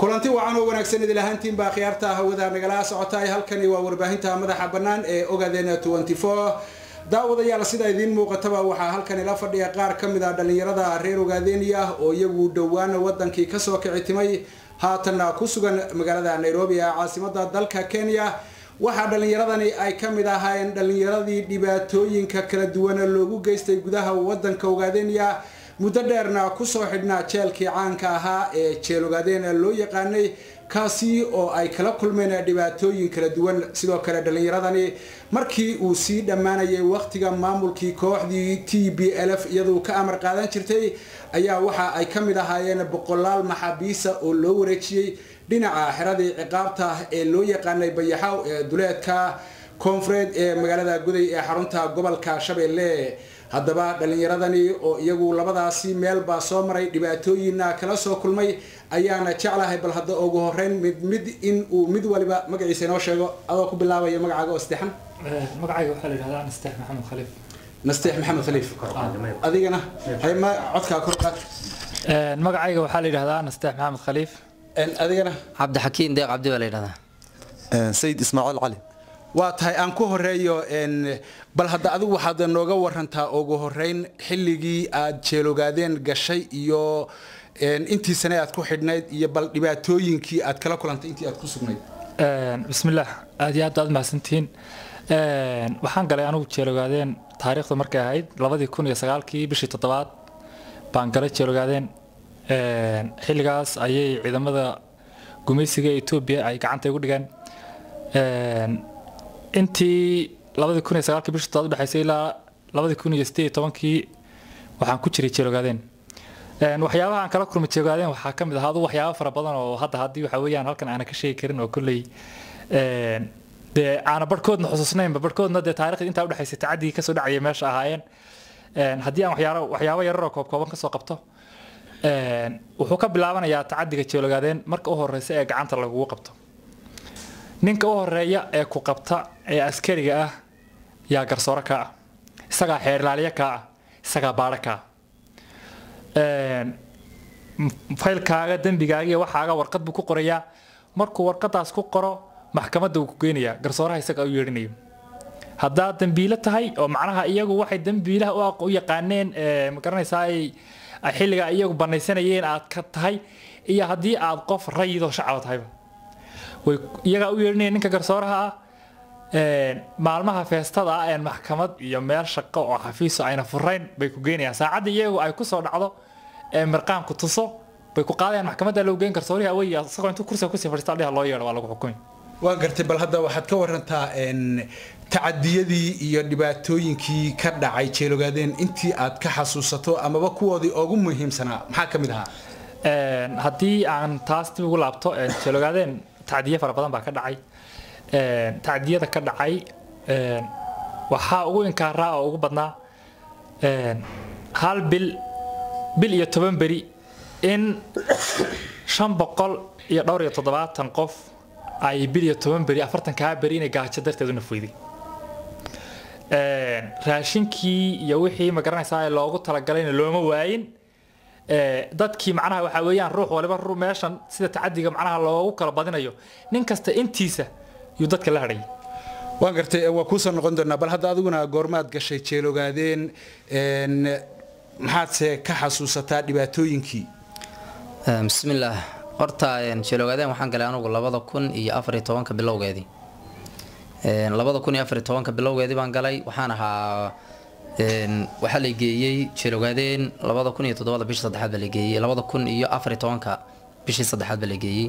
kulanti wacan oo wanaagsan idil ahaantiin baa khiyaarta hawada nagala socotaay halkani waa warbaahinta madaxa bannaan ee ogaadeen daawadayaal sida idiin muuqataba waxaa halkan ila fadhiya qaar ka mid a dhallinyarada reer ogaadeeniya oo iyagu dhowaan wadankii kasoo kici timay haatanna ku sugan magaalada nairobi ee caasimada dalka kenya waxaa dhallinyaradani ay ka mid ahaayeen dhallinyaradii dhibaatooyinka kala duwana loogu geystay gudaha wadanka ogaadeeniya muddo dheerna kusoo xidhnaa jeelkii caanka ahaa ee jeel ogaadeena loo yaqaanay kaasi oo ay kala kulmeen dhibaatooyin kala duwan sidoo kale dhallinyaradani markii uu sii dhammaanayay waqtiga maamulkii kooxdii t b l f iyaduu ka amar qaadan jirtay ayaa waxa ay ka mid ahaayeen boqolaal maxaabiisa oo loo wareejiyey dhinaca xeradii ciqaabta ee loo yaqaanay bayaxaw ee duleedka koonfureed ee magaalada guday ee xarunta gobolka shabeelle haddaba dhallinyaradani oo iyagu labadaasi meelbaa soo maray dhibaatooyinna kala soo kulmay ayaana jeclahay bal hadda ugu horeyn mid mid in uu mid waliba magaciisa inoo sheego adoo ku bilaabaya magacaaga oo saddexan magacayga waxaa la yidhahdaa nasteex maxamed khaliif nasteex maxamed khaliif adigana hayma codkaa kor qaad magacayga waxaa la yidhahdaa nasteex maxamed khaliif adigana cabdixakiin deeq cabdi baa la yidhahdaa sayid ismaaciil cali waa tahay aan ku horeeyo bal hadda adigu waxaad nooga warantaa ugu horeyn xilligii aad jeelogaadeen gashay iyo intii sane aad ku xidhnayd iyo bal dhibaatooyinkii aad kala kulantay intii aad ku sugnayd bismillaah aad iyo aad aad mahadsantihiin waxaan galay anugu jeelogaadeen taariikhdu markay ahayd labadii kun iyo sagaalkii bishii toddobaad baan galay jeelogaadeen xilligaas ayay ciidamada gumaysiga etoobiya ay gacanta igu dhigeen intii labadii kun iyo sagaalkii bishii toddobaad udhexaysay ilaa labadii kun iyo sideed iyo tobankii waxaan ku jiray jeelogaadeen waxyaabaha aan kala kulmay jeelogaadeen waxaa ka mid ahaa adu waxyaaba fara badan oo hadda haddii waxa weeyaan halkan aana ka sheegi karin oo kolley dee aana barhkoodna xusuusnaynba barhkoodna dee taarikhda intaa udhexaysay tacaddigii kasoo dhacaya meesha ahaayeen haddii aan waxyaalo waxyaabo yararoo koobkooban kasoo qabto wuxuu ka bilaabanayaa tacaddiga jeelogaadeen marka u horeysa ee gacanta lagugu qabto ninka u horeeya ee ku qabta ee askariga ah yaa garsoore kaa ah isagaa xeerlaaliye kaa ah isagaa baadho kaa faylkaaga dembigaaga iyo waxaaga warqad buu ku qorayaa markuu warqadaas ku qoro maxkamadda wuu ku geynayaa garsooraha isaga u yeedhinayo haddaad dembiilo tahay oo macnaha iyagu waxay dembiilaha u yaqaaneen magaranaysaa ay xilliga iyagu banaysanayeen aad ka tahay iyo haddii aad qof rayidoo shacaba tahayba way iyagaa u yeedhinaya ninka garsooraha ah maalmaha feestada ah ee maxkamad iyo meel shaqo oo xafiiso ayna furayn bay ku geynayaan saacadda iyagu ay kusoo dhacdo ee mirqaamku tuso bay ku qaadayaan maxkamadda loo geyn garsoorihi awey isagoo intuu kursiga kusii fadhiista dhiha loo yeedho waa lagu xukumi waan gartay bal hadda waxaad ka warantaa tacadiyadii iyo dhibaatooyinkii ka dhacay jeelogaadeen intii aad ka xasuusato amaba kuwoodii ugu muhiimsanaa maxaa ka mid ahaa haddii aan taas dib ugu laabto jeelogaadeen tacdiye fara badan baa ka dhacay tacdiyada ka dhacay waxaa ugu inkaaraa oo ugu badnaa hal bil bil iyo toban beri in shan boqol iyo dhowr iyo toddobaatan qof ay bil iyo toban beri afartan kaa beri inay gaajo darteed u nafweyday raashinkii iyo wixii magaranaysaa loogu talagalayna looma waayin dadkii macnaha waxaa weeyaan ruux waliba meeshan sida tacadiga macnaha loogu kala badinayo nin kasta intiisa yuu dadka la hadhayay waan gartay waa kuusoo noqon doonaa bal hadda adiguna goormaad gashay jeelogaadeen maxaadse ka xasuusataa dhibaatooyinkii bismillaah horta jeelogaadeen waxaan galay anugu labada kun iyo afariyo tobanka bilowgeedii labada kun iyo afariyo tobanka bilowgeedii baan galay waxaan ahaa waxaa la geeyey jeelogaadeen labada kun iyo toddobada bishii saddexaad baa la geeyey labada kun iyo afariyo tobanka bishii saddexaad baa la geeyey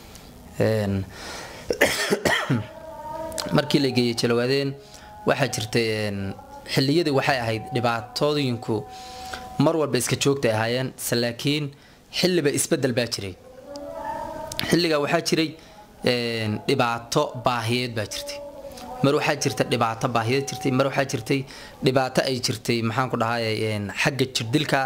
markii la geeyey jeelogaadeen waxaa jirtay xilliyadii waxay ahayd dhibaatooyinku mar walba iska joogtay ahaayeen laakiin xilliba isbedel baa jiray xilligaa waxaa jiray dhibaato baahiyeed baa jirtay mar waxaa jirta dhibaato baahiyeed jirtay mar waxaa jirtay dhibaato ay jirtay maxaan ku dhahay xagga jirdilka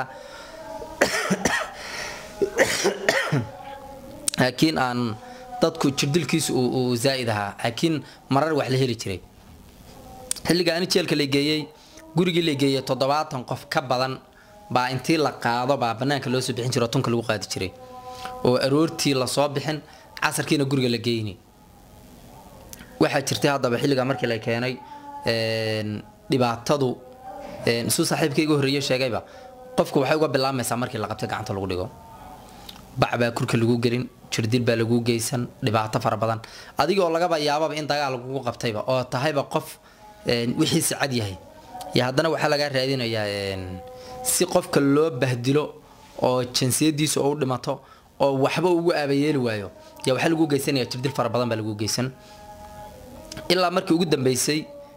laakiin aan dadku jirdilkiisu uu zaa'id ahaa laakiin marar wax la heli jiray xilliga ani jeelka la geeyey gurigii la geeyey toddobaatan qof ka badan baa intii la qaado baa banaanka loo soo bixin jiro tunka lagu qaadi jiray oo aroortii lasoo bixin casarkiina guriga la geyni waxaa jirtay haddaba xilligaa markii la keenay dhibaatadu suu saaxiibka iga horreeye sheegayba qofku waxay uga bilaabmaysaa markii la qabtay gacanta lagu dhigo bac baa kurka lagu gelin jirdil baa lagu geysan dhibaato fara badan adigoo lagaba yaababa in dagaal lagugu qabtayba oo tahayba qof wixiisa cad yahay iyo haddana waxaa lagaa raadinayaa si qofka loo bahdilo oo jinsiyadiisa u dhimato oo waxba ugu aabayeeli waayo yaa waxaa lagu geysanaya jirdil fara badan baa lagu geysan ilaa markii ugu dambeysay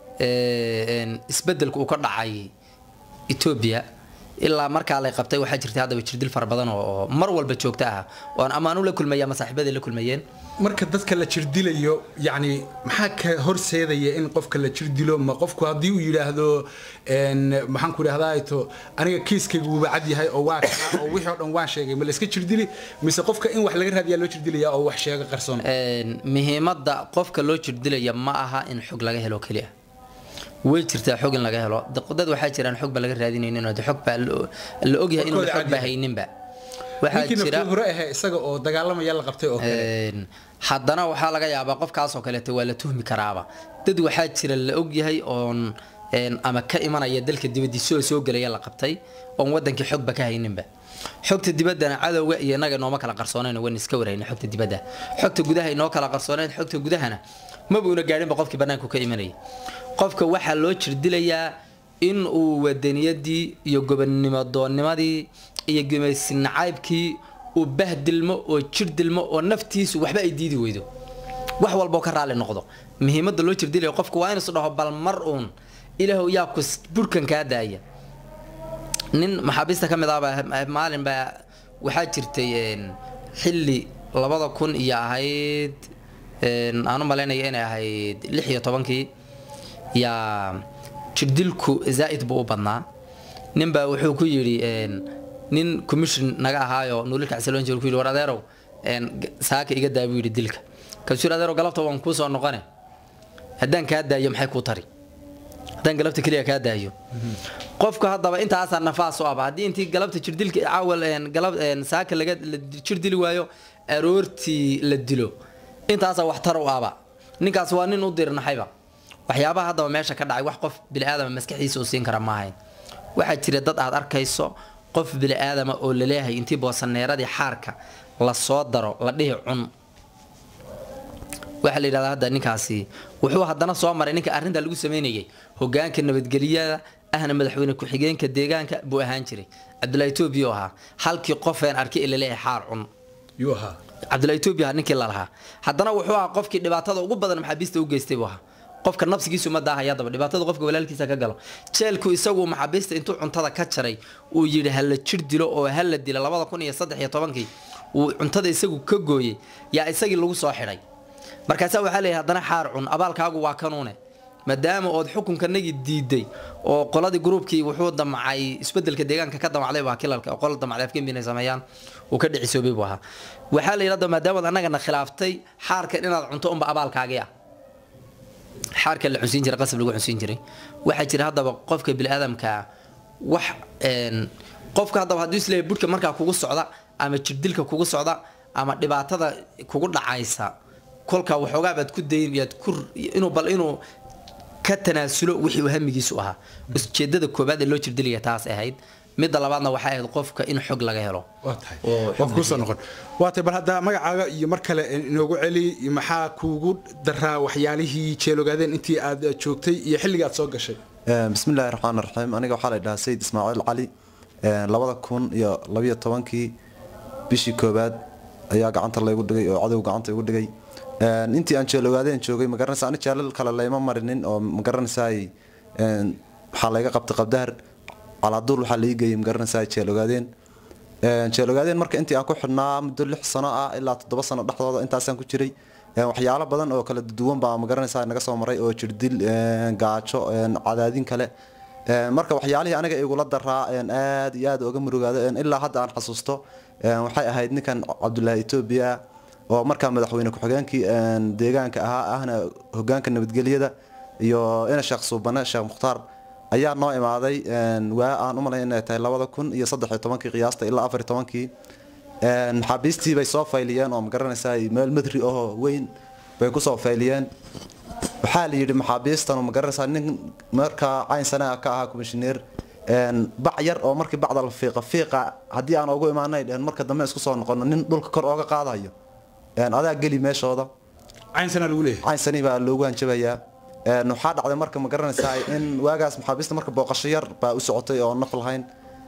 isbedelka uu ka dhacay etoobiya ilaa markaa lay qabtay waxaa jirtay haddaba jirdil fara badan oo mar walba joogto ah oon ammaanu la kulmaya ama saaxiibadii la kulmayeen marka dadka la jirdilayo yani maxaa ka horseedaya in qofka la jirdilo ma qofku haddii uu yidhaahdo maxaan ku idhahdaa to aniga kiiskaygu wuuba cad yahay oo waa kana oo wixii oo dhan waan sheegay ma la iska jirdili mise qofka in wax laga raadiyaa loo jirdilaya oo wax sheega qarsoon muhiimadda qofka loo jirdilaya ma aha in xog laga helo keliya way jirtaa xog in laga helo dad waxaa jiraan xog ba laga raadinaynin oo xog baa la ogyahay inuu xog ba hayninba waxaa jira hore ahe isaga oo dagaalamaya la qabtay oo kale haddana waxaa laga yaabaa qofkaas oo kaleeto waa la tuhmi karaaba dad waxaa jira la ogyahay oon ama ka imanaya dalka dibadiisa oo soo gelaya la qabtay oon wadankii xogba ka hayninba xogta dibaddana cadowga iyo inaga nooma kala qarsoonayn waan iska warhayna xogta dibadda xogta gudaha inoo kala qarsoonayn xogta gudahana maba una gaadhinba qofkii bannaanku ka imanayay qofka waxaa loo jirdilayaa in uu wadaniyadii iyo gobonnimo doonnimadii iyo gumaysi nacaybkii uu bahdilmo oo jirdilmo oo naftiisu waxba ay diidi weydo wax walboo ka raalli noqdo muhiimadda loo jirdilaya qofka waa inuusu dhaho bal mar uun ilaahu yaa ku burhkan kaa daaya nin maxaabiista ka mid ahba maalin baa waxaa jirtay xilli labada kun iyo ahayd aan u malaynaya inay ahayd lix iyo tobankii yaa jirdilku zaa'id buu u badnaa ninbaa wuxuu ku yidhi nin commission naga ahaayo nuulilka xasiloon jir ku yidhi war adeerow saaka iga daa buu yidhi dilka kaasuu yidhi adeerow galabta waan kuu soo noqone haddaan kaa daayo maxay kuu tari haddaan galabta keliya kaa daayo qofku haddaba intaasaa nafaas u aba haddii intii galabta jirdilka caawal galab saaka laga jirdili waayo aroortii la dilo intaasaa waxtar u aba ninkaas waa nin u dirnaxayba waxyaabaha haddaba meesha ka dhacay wax qof biniaadama maskaxdiisa uu siin kara ma ahayn waxaa jira dad aad arkayso qof biniaadama oo laleeyahay intii boosaneeradii xaarka la soo daro la dhihi cun waxaa la yidhahdaa hadda ninkaasi wuxuu haddana soo maray ninka arrintaa lagu sameynayay hogaanka nabadgelyada ahna madaxweyne ku-xigeenka deegaanka buu ahaan jiray cabdullahi etoobiya ahaa halkii qofeen arkay ee laleeyahay xaar cun yuu ahaa cabdullahi etoobiya ninkii lalahaa haddana wuxuu ahaa qofkii dhibaatada ugu badan maxaabiista u geystay buu ahaa qofka nafsigiisu ma daahaya daba dhibaatada qofka walaalkiisa ka galo jeelku isagu maxaabiista intuu cuntada ka jaray uu yidhi ha la jir dilo oo ha la dilo labada kun iyo saddex iyo tobankii uu cuntada isagu ka gooyey yaa isagii lagu soo xidhay markaasaa waxaa leeyahay haddana xaar cun abaalkaagu waa kanuune maadaama ood xukunkanagii diiday oo qoladii gruubkii wuxuu damcay isbedelka deegaanka ka damacday baa kilalka oo qola damacday afgembi inay sameeyaan uu ka dhicisoobay buu ahaa waxaa la yidhahda maadaama ood annagana khilaaftay xaarkan inaad cunto unba abaalkaagii ah xaarka la cunsiin jiray qasab lagu cunsiin jiray waxaa jira haddaba qofka biniaadamka wax qofka haddaba hadduu isleeyahay budhka markaa kugu socda ama jirdilka kugu socda ama dhibaatada kugu dhacaysa kolka waxoogaa baad ku dayn yaad ku inuu bal inuu ka tanaasulo wixii uu hamigiisu ahaa ujeedada koobaad ee loo jirdilaya taas ahayd midda labaadna waxay ahayd qofka in xog laga helo waa tahay waan kuusoo noqon waa tahay bal hadda magacaaga iyo mar kale inoogu celi maxaa kuugu daraa waxyaalihii jeelogaadeen intii aad joogtay iyo xilliga aad soo gashay bismi illaahi raxmaan raxiim aniga waxaa la dhahaa sayid ismaaciil cali labada kun iyo labiyo tobankii bishii koobaad ayaa gacanta laygu dhigay oo cadow gacanta igu dhigay intii aan jeelogaadeen joogay magaranaysa ani jeelal kale layma marinin oo magaranaysaay waxaa layga qabtay qabdahar calaaduul waxaa lai geeyay magaranaysaa jeelogaadeen jeelogaadeen marka intii aan ku xidhnaa muddo lix sano ah ilaa toddoba sano dhexdooda intaasaan ku jiray waxyaalo badan oo kala duwan baa magaranaysaa naga soo maray oo jirdil gaajo cadaadin kale marka waxyaalihii aniga igula daraa aad iyo aad uga murugaado ilaa hadda aan xasuusto waxay ahayd ninkan cabdulaahi etoobiya oo markaa madaxweyne ku-xigeenkii deegaanka ahaa ahna hogaanka nabadgelyada iyo ina sheekh suubane sheekh mukhtaar ayaa noo imaaday waa aan u malay inay tahay labada kun iyo saddex iyo tobankii qiyaasta ilaa afar iyo tobankii Een, maxaabiistii bay soo fayliyeen oo magaranaysaa meel madri ahoo weyn bay kusoo fayliyeen waxaa la yidhi maxaabiistan oo magaranaysaa nin markaa cayn sanaa ka ahaa komishineer een, bac yar oo markii bacda la fiiqa fiiqa haddii aan ugu imaanay dhehen marka dambe isku soo noqono nin dhulka kor ooga qaadayo Een, adaa geli meeshooda caynsana lagu leeyahay caynsani baa loogu hanjabayaa Een, waxaa dhacday marka ma garanaysaa in waagaas maxaabiista marka booqasho yar baa u socotay oo naf lahayn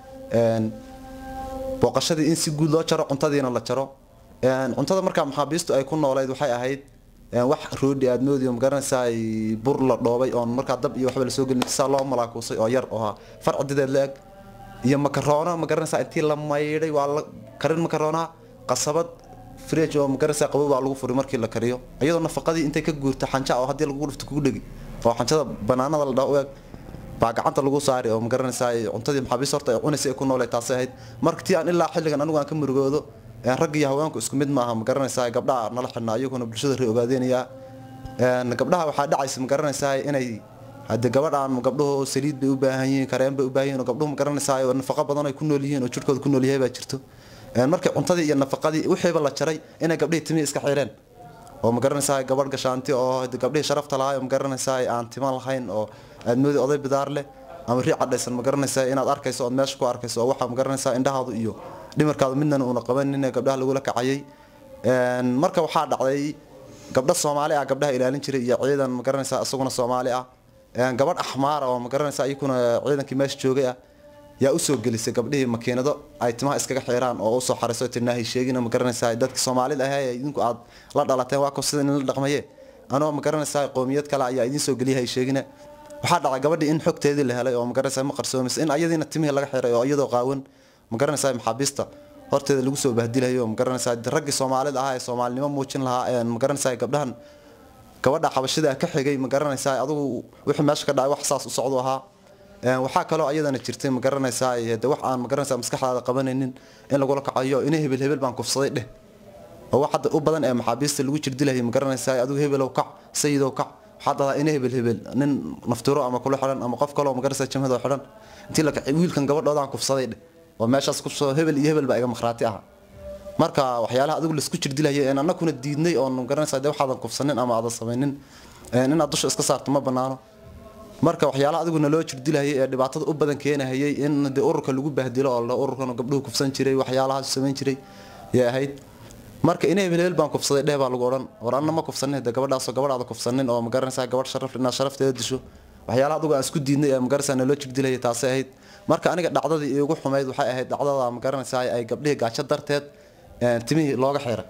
Een, booqashadii in si guud loo jaro cuntadiina la jaro Een, cuntada markaa maxaabiistu ay ku noolayd waxay ahayd een, wax roodhi aad moodi oo ma garanaysaa bur la dhoobay oon markaa dab iyo waxba lasoo gelin saa loo malaakuusay oo yar oo ahaa farcidideed la eg iyo makaroona ma garanaysaa intii la maydhay waa la karin makaroonaa qasabad fridge oo magaraysaa qabow baa lagu furi markii la kariyo iyadoo nafaqadii intay ka guurta xanja oo haddii lagu dhufto kugu dhegi oo xanjada banaanada la dhaho u eg baa gacanta lagu saari oo magaranaysaa cuntadii maxaabiis horta ay cunaysa ay ku noolee taasay ahayd marka tii aan ilaa xilligan anigu aan ka murugoodo een, rag iyo haweenku isku mid maaha magaranaysaa gabdhaha nala xidhnaa iyaguna bulshada ree ogaadeenayaa Een, gabdhaha waxaa dhacaysa magaranaysaa inay hadde gabadhaan gabdhuhu saliid bay u baahan yihiin kareen bay u baahan yihiin oo gabdhuhu magaranaysaa oo nafaqo badan ay ku nool yihiin oo jirkooda ku nool yahay baa jirto Een, markii cuntadii iyo nafaqadii wixiiba la jaray inay gabdhihii timihii iska xireen oo magaranaysaa gabadh gashaanti oo hade gabdhihii sharafta lahaa oo magaranaysaa aan timan lahayn oo aad moodi oday bidaar leh ama rii cadhaysan magaranaysaa inaad arkayso ood meesha ku arkayso oo waxaa magaranaysaa indhahaadu iyo dhimarkaadu midnana uuna qabanin ee gabdhaha lagula kacayay Een, marka waxaa dhacday gabdho soomaali ah gabdhaha ilaalin jiray iyo ciidan magaranaysaa isaguna soomaali ah Een, gabadh axmaar ah oo magaranaysaa iyakuna ciidankii meesha joogay ah yaa usoo gelisay gabdhihii makiinado ay timaha iskaga xiraan oo usoo xarayso tinaahi sheegina magaranaysaa dadki soomaalida ahaa ee idinku aad la dhalateen waa ko sida in la dhaqmaye anoo magaranaysaa qoomiyad kale ayaa idiin soo geliyahay sheegina waxaa dhacay gabadhii in xogteedii la helay oo magaranaysaa ma qarsoomaysa in ayadiina timihii laga xiray oo iyadoo qaawan magaranaysaa maxaabiista horteeda lagu soo bahdilayo magaranaysaa raggii soomaalida ahaa ee soomaalinimo muujin lahaa ee magaranaysaa gabdhahan gabadha xabashida ka xigay magaranaysaa adigu wixii meesha ka dhacay wax saas u socdo ahaa Een, waxaa kaloo ayadana jirtay magaranaysaa de wax aan magaranaysaa maskaxdaada qabanaynin in lagula kacayo ina hebel hebel baan kufsaday dheh oo wax hadda u badan ee maxaabiista lagu jirdilaya magaranaysaa adigu hebelow kac sayidow kac waxaa dadaa ina hebel hebel nin naftiro ama kula xidhan ama qof kaloo magaranaysaa jamhadoo xidhan intii la kacay wiilkan gabadhoodaan kufsaday dheh oo meeshaas kufsado hebel iyo hebel baa iga makhraati aha marka waxyaalaha adigu laisku jirdilaya een annakuna diidnay oon magaranaysaa de waxaadan kufsanin ama aadan samaynin een inaad dusha iska saarto ma banaano marka waxyaalaha adigu naloo jirdilahayay ee dhibaatada u badan keenahayay in de ururka lagu bahdilo oo la ururkan gabdhuhu kufsan jiray waxyaalahaas samayn jiray yay ahayd marka ina hebel hebel baan kufsaday dheh baa lagu odhan war anna ma kufsanin de gabadhaasoo gabadhaada kufsanin oo magaranaysaa gabadh sharaf inaad sharafteeda disho waxyaalaha adigu aan isku diidnay ee magaranaysaa naloo jirdilahayay taasay ahayd marka aniga dhacdadii iigu xumayd waxay ahayd dhacdada magaranaysaa ay gabdhihii gaajo darteed een, timihii looga xiray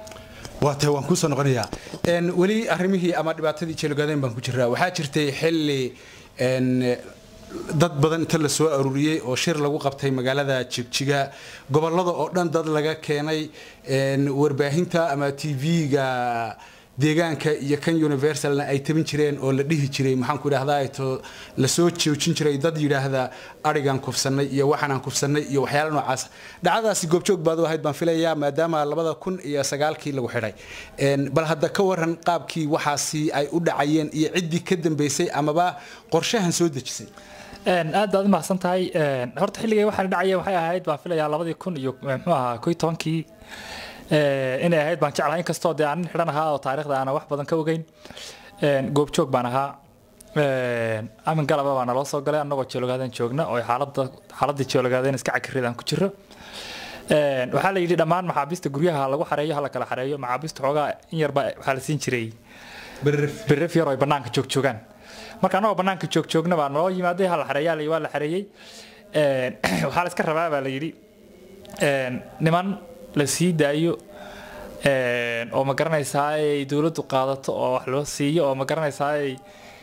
waa tahay waan kuusoo noqonayaa Een, weli arrimihii ama dhibaatadii jeelogaaden baan ku jiraa waxaa jirtay xilli een, dad badan inta la soo aruuriyey oo shir lagu qabtay magaalada jigjiga gobolada oo dhan dad laga keenay een, warbaahinta ama tv-ga deegaanka iyo kan universalna ay tabin jireen oo la dhihi jiray maxaan ku idhahdaa to lasoo joojin jiray dad yidhaahda arigan kufsanay iyo waxaanaan kufsanay iyo waxyaala noocaas dhacdadaasi goobjoog baad u ahayd baan filayaa maadaama labada kun iyo sagaalkii lagu xidhay Een, bal hadda ka waran qaabkii waxaasi ay u dhacayeen iyo ciddii ka dambeysay amaba qorshahan soo dejisay Een, aad baad u mahadsan tahay Een, horta xilligay waxaan dhacaya waxay ahayd baan filayaa labadii kun iyo muxuu ahaa koy tobankii Ee, inay ahayd baan jeclahay inkastoo dee aan nin xidhan ahaa oo taariikhda aanan wax badan ka ogeyn Een, goobjoog baan ahaa Een, amin galaba baa naloo soo galay annagoo jeelogaaden joogna oo xaaladda xaaladii jeelogaaden iska cakirridaan ku jiro Een, waxaa la yidhi dhammaan maxaabiista guryaha lagu xareeyo ha la kala xareeyo maxaabiista xoogaa in yarba waxaa la siin jiray berref yar oo ay bannaanka joogjoogaan marka annagoo bannaanka joogjoogna baa naloo yimaaday ha la xareeyaa la yidhi, waa la xareeyey Een, waxaa la iska rabaa baa la yidhi Een, niman la sii daayo Een, oo ma garanaysaa ay dowladdu qaadato oo wax loo siiyo oo ma garanaysaa ay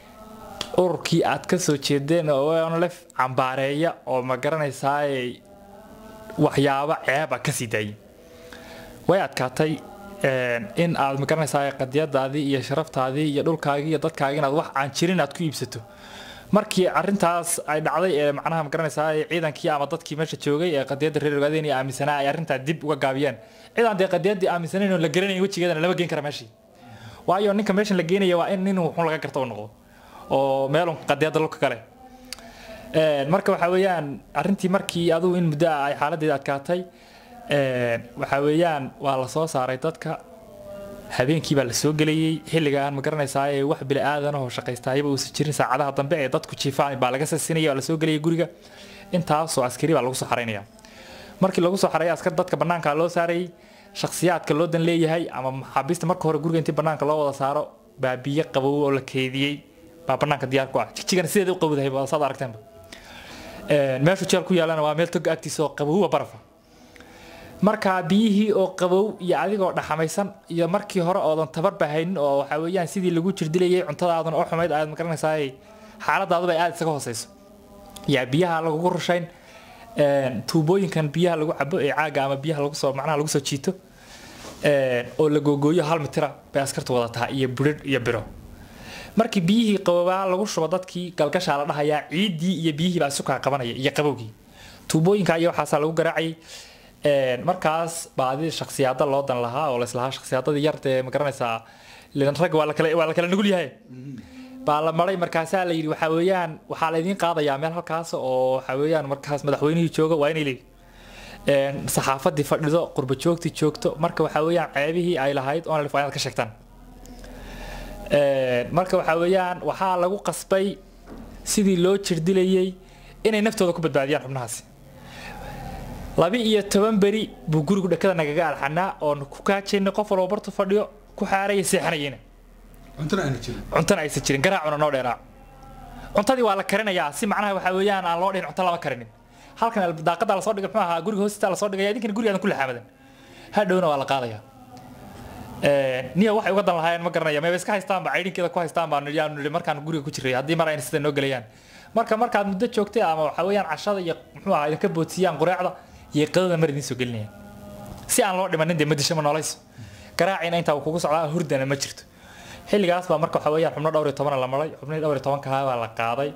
ururkii aad ka soo jeedeen oo onlef cambaareeya oo ma garanaysaa ay waxyaabo ceeba ka sii daayay way adkaatay een, in aad ma garanaysaa qadiyadaadii iyo sharaftaadii iyo dhulkaagii iyo dadkaagii inaad wax aan jirin aad ku iibsato markii arintaas ay dhacday ee macnaha ma garanaysaa ciidankii ama dadkii meesha joogay ee qadiyadda reer ogaadeen iyo aaminsanaa ay arrintaa dib uga gaabiyeen cidaan dee qadiyaddii aaminsanayn oo la garanayn wejigeedana lama geen kara meeshii waayo ninka meeshan la geenaya waa in nin wuxuun laga garta u noqdo oo meelun qadiyadda lulka kale Een, marka waxa weeyaan arrintii markii adigu in muddo ah ay xaaladeeda adkaatay waxaa weeyaan waa la soo saaray dadka habeenkii baa la soo gelayey xilligaan ma garanaysaa ee wax bili aadanahoo shaqaystaayaba uusan jirin saacadaha dambe ee dadku jiifaan baa laga sasinaya waa la soo gelayay guriga intaasoo askari baa lagu soo xaraynaya markii lagu soo xareeyay askar dadka bannaanka loo saarayay shakhsiyaadka loo dan leeyahay ama maxaabiista marka hore guriga intii bannaanka loo wada saaro baa biyo qabow oo la keediyey baa bannaanka diyaar ku ah jigjigana sideeda u qabowdahay baa saad aragteenba meeshu jeel ku yaalana waa meel toga agtiisa oo qabowwa barafa marka biyihii oo qabow iyo adigoo dhaxamaysan iyo markii hore oodan tabarba haynin oo waxaa weeyaan sidii lagu jirdilayay cuntadaadan oo xumayd aad magaranaysaa xaaladaaduba ay aada isaga hooseyso yaa biyaha lagugu rushayn tuubooyinkan biyaha lagu cabo ee caaga ama biyaha lagu soo macnaha lagu soo jiito oo la googooyo hal mitira bay askartu wada tahay iyo burir iyo biro markii biyihii qabobaa lagu shubo dadkii galgashaa la dhahayaa ciiddii iyo biyihii baa isukaa qabanaya iyo qabowgii tuubooyinka iyo waxaasaa lagu garaacayay markaas baadi shaksiyaada loo dan lahaa oo laislahaa shaksiyaadadii yartee ma garanaysaa rag waa lakala waa la kala nugul yahay baa la maray markaasaa la yidhi waxaa weeyaan waxaa la idiin qaadayaa meel halkaas oo waxaa weeyaan markaas madaxweynihii jooga waa inay leeyihi saxaafadii fadhido qurba joogtii joogto marka waxaa weeyaan ceebihii ay lahayd oon waa inaad ka sheegtaan marka waxaa weeyaan waxaa lagu qasbay sidii loo jirdilayay inay naftooda ku badbaadiyaan xubnahaasi laba iyo toban beri buu gurigu dhakada nagaga alxanaa oon ku kaajaynay qof walba bartu fadhiyo ku xaaraya seexanayena cuntana aysan jirin garaacuna noo dheeraac cuntadii waa la karinayaa si macnaha waxaa weeyaan aan loo dhihin cunto lama karinin halkan daaqada lasoo dhigay muxuu ahaa guriga hoostiisa lasoo dhigaya idinkana gurigaadan ku laxaamadan hadhowna waa la qaadayaa niya waxay uga dan lahaayeen ma garanaya mayba iska haystaanba caydhinkeeda ku haystaan baan yaanu nidhi markaan guriga ku jiray haddii mar ayna sida noo gelayaan marka markaad muddo joogtay ama waxaa weeyaan cashada iyo muxuu ahaa idinka boodsiiyaan qureecda iyo qadada mar idiin soo gelinayaan si aan loo dhimanin dee madisho ma noolayso garaacina intaa uu kugu socdaa hurdana ma jirto xilligaas baa marka waxaa weeyaan xubno dhowr iyo tobana la maray xubnihii dhowr iyo tobankahaa baa la qaaday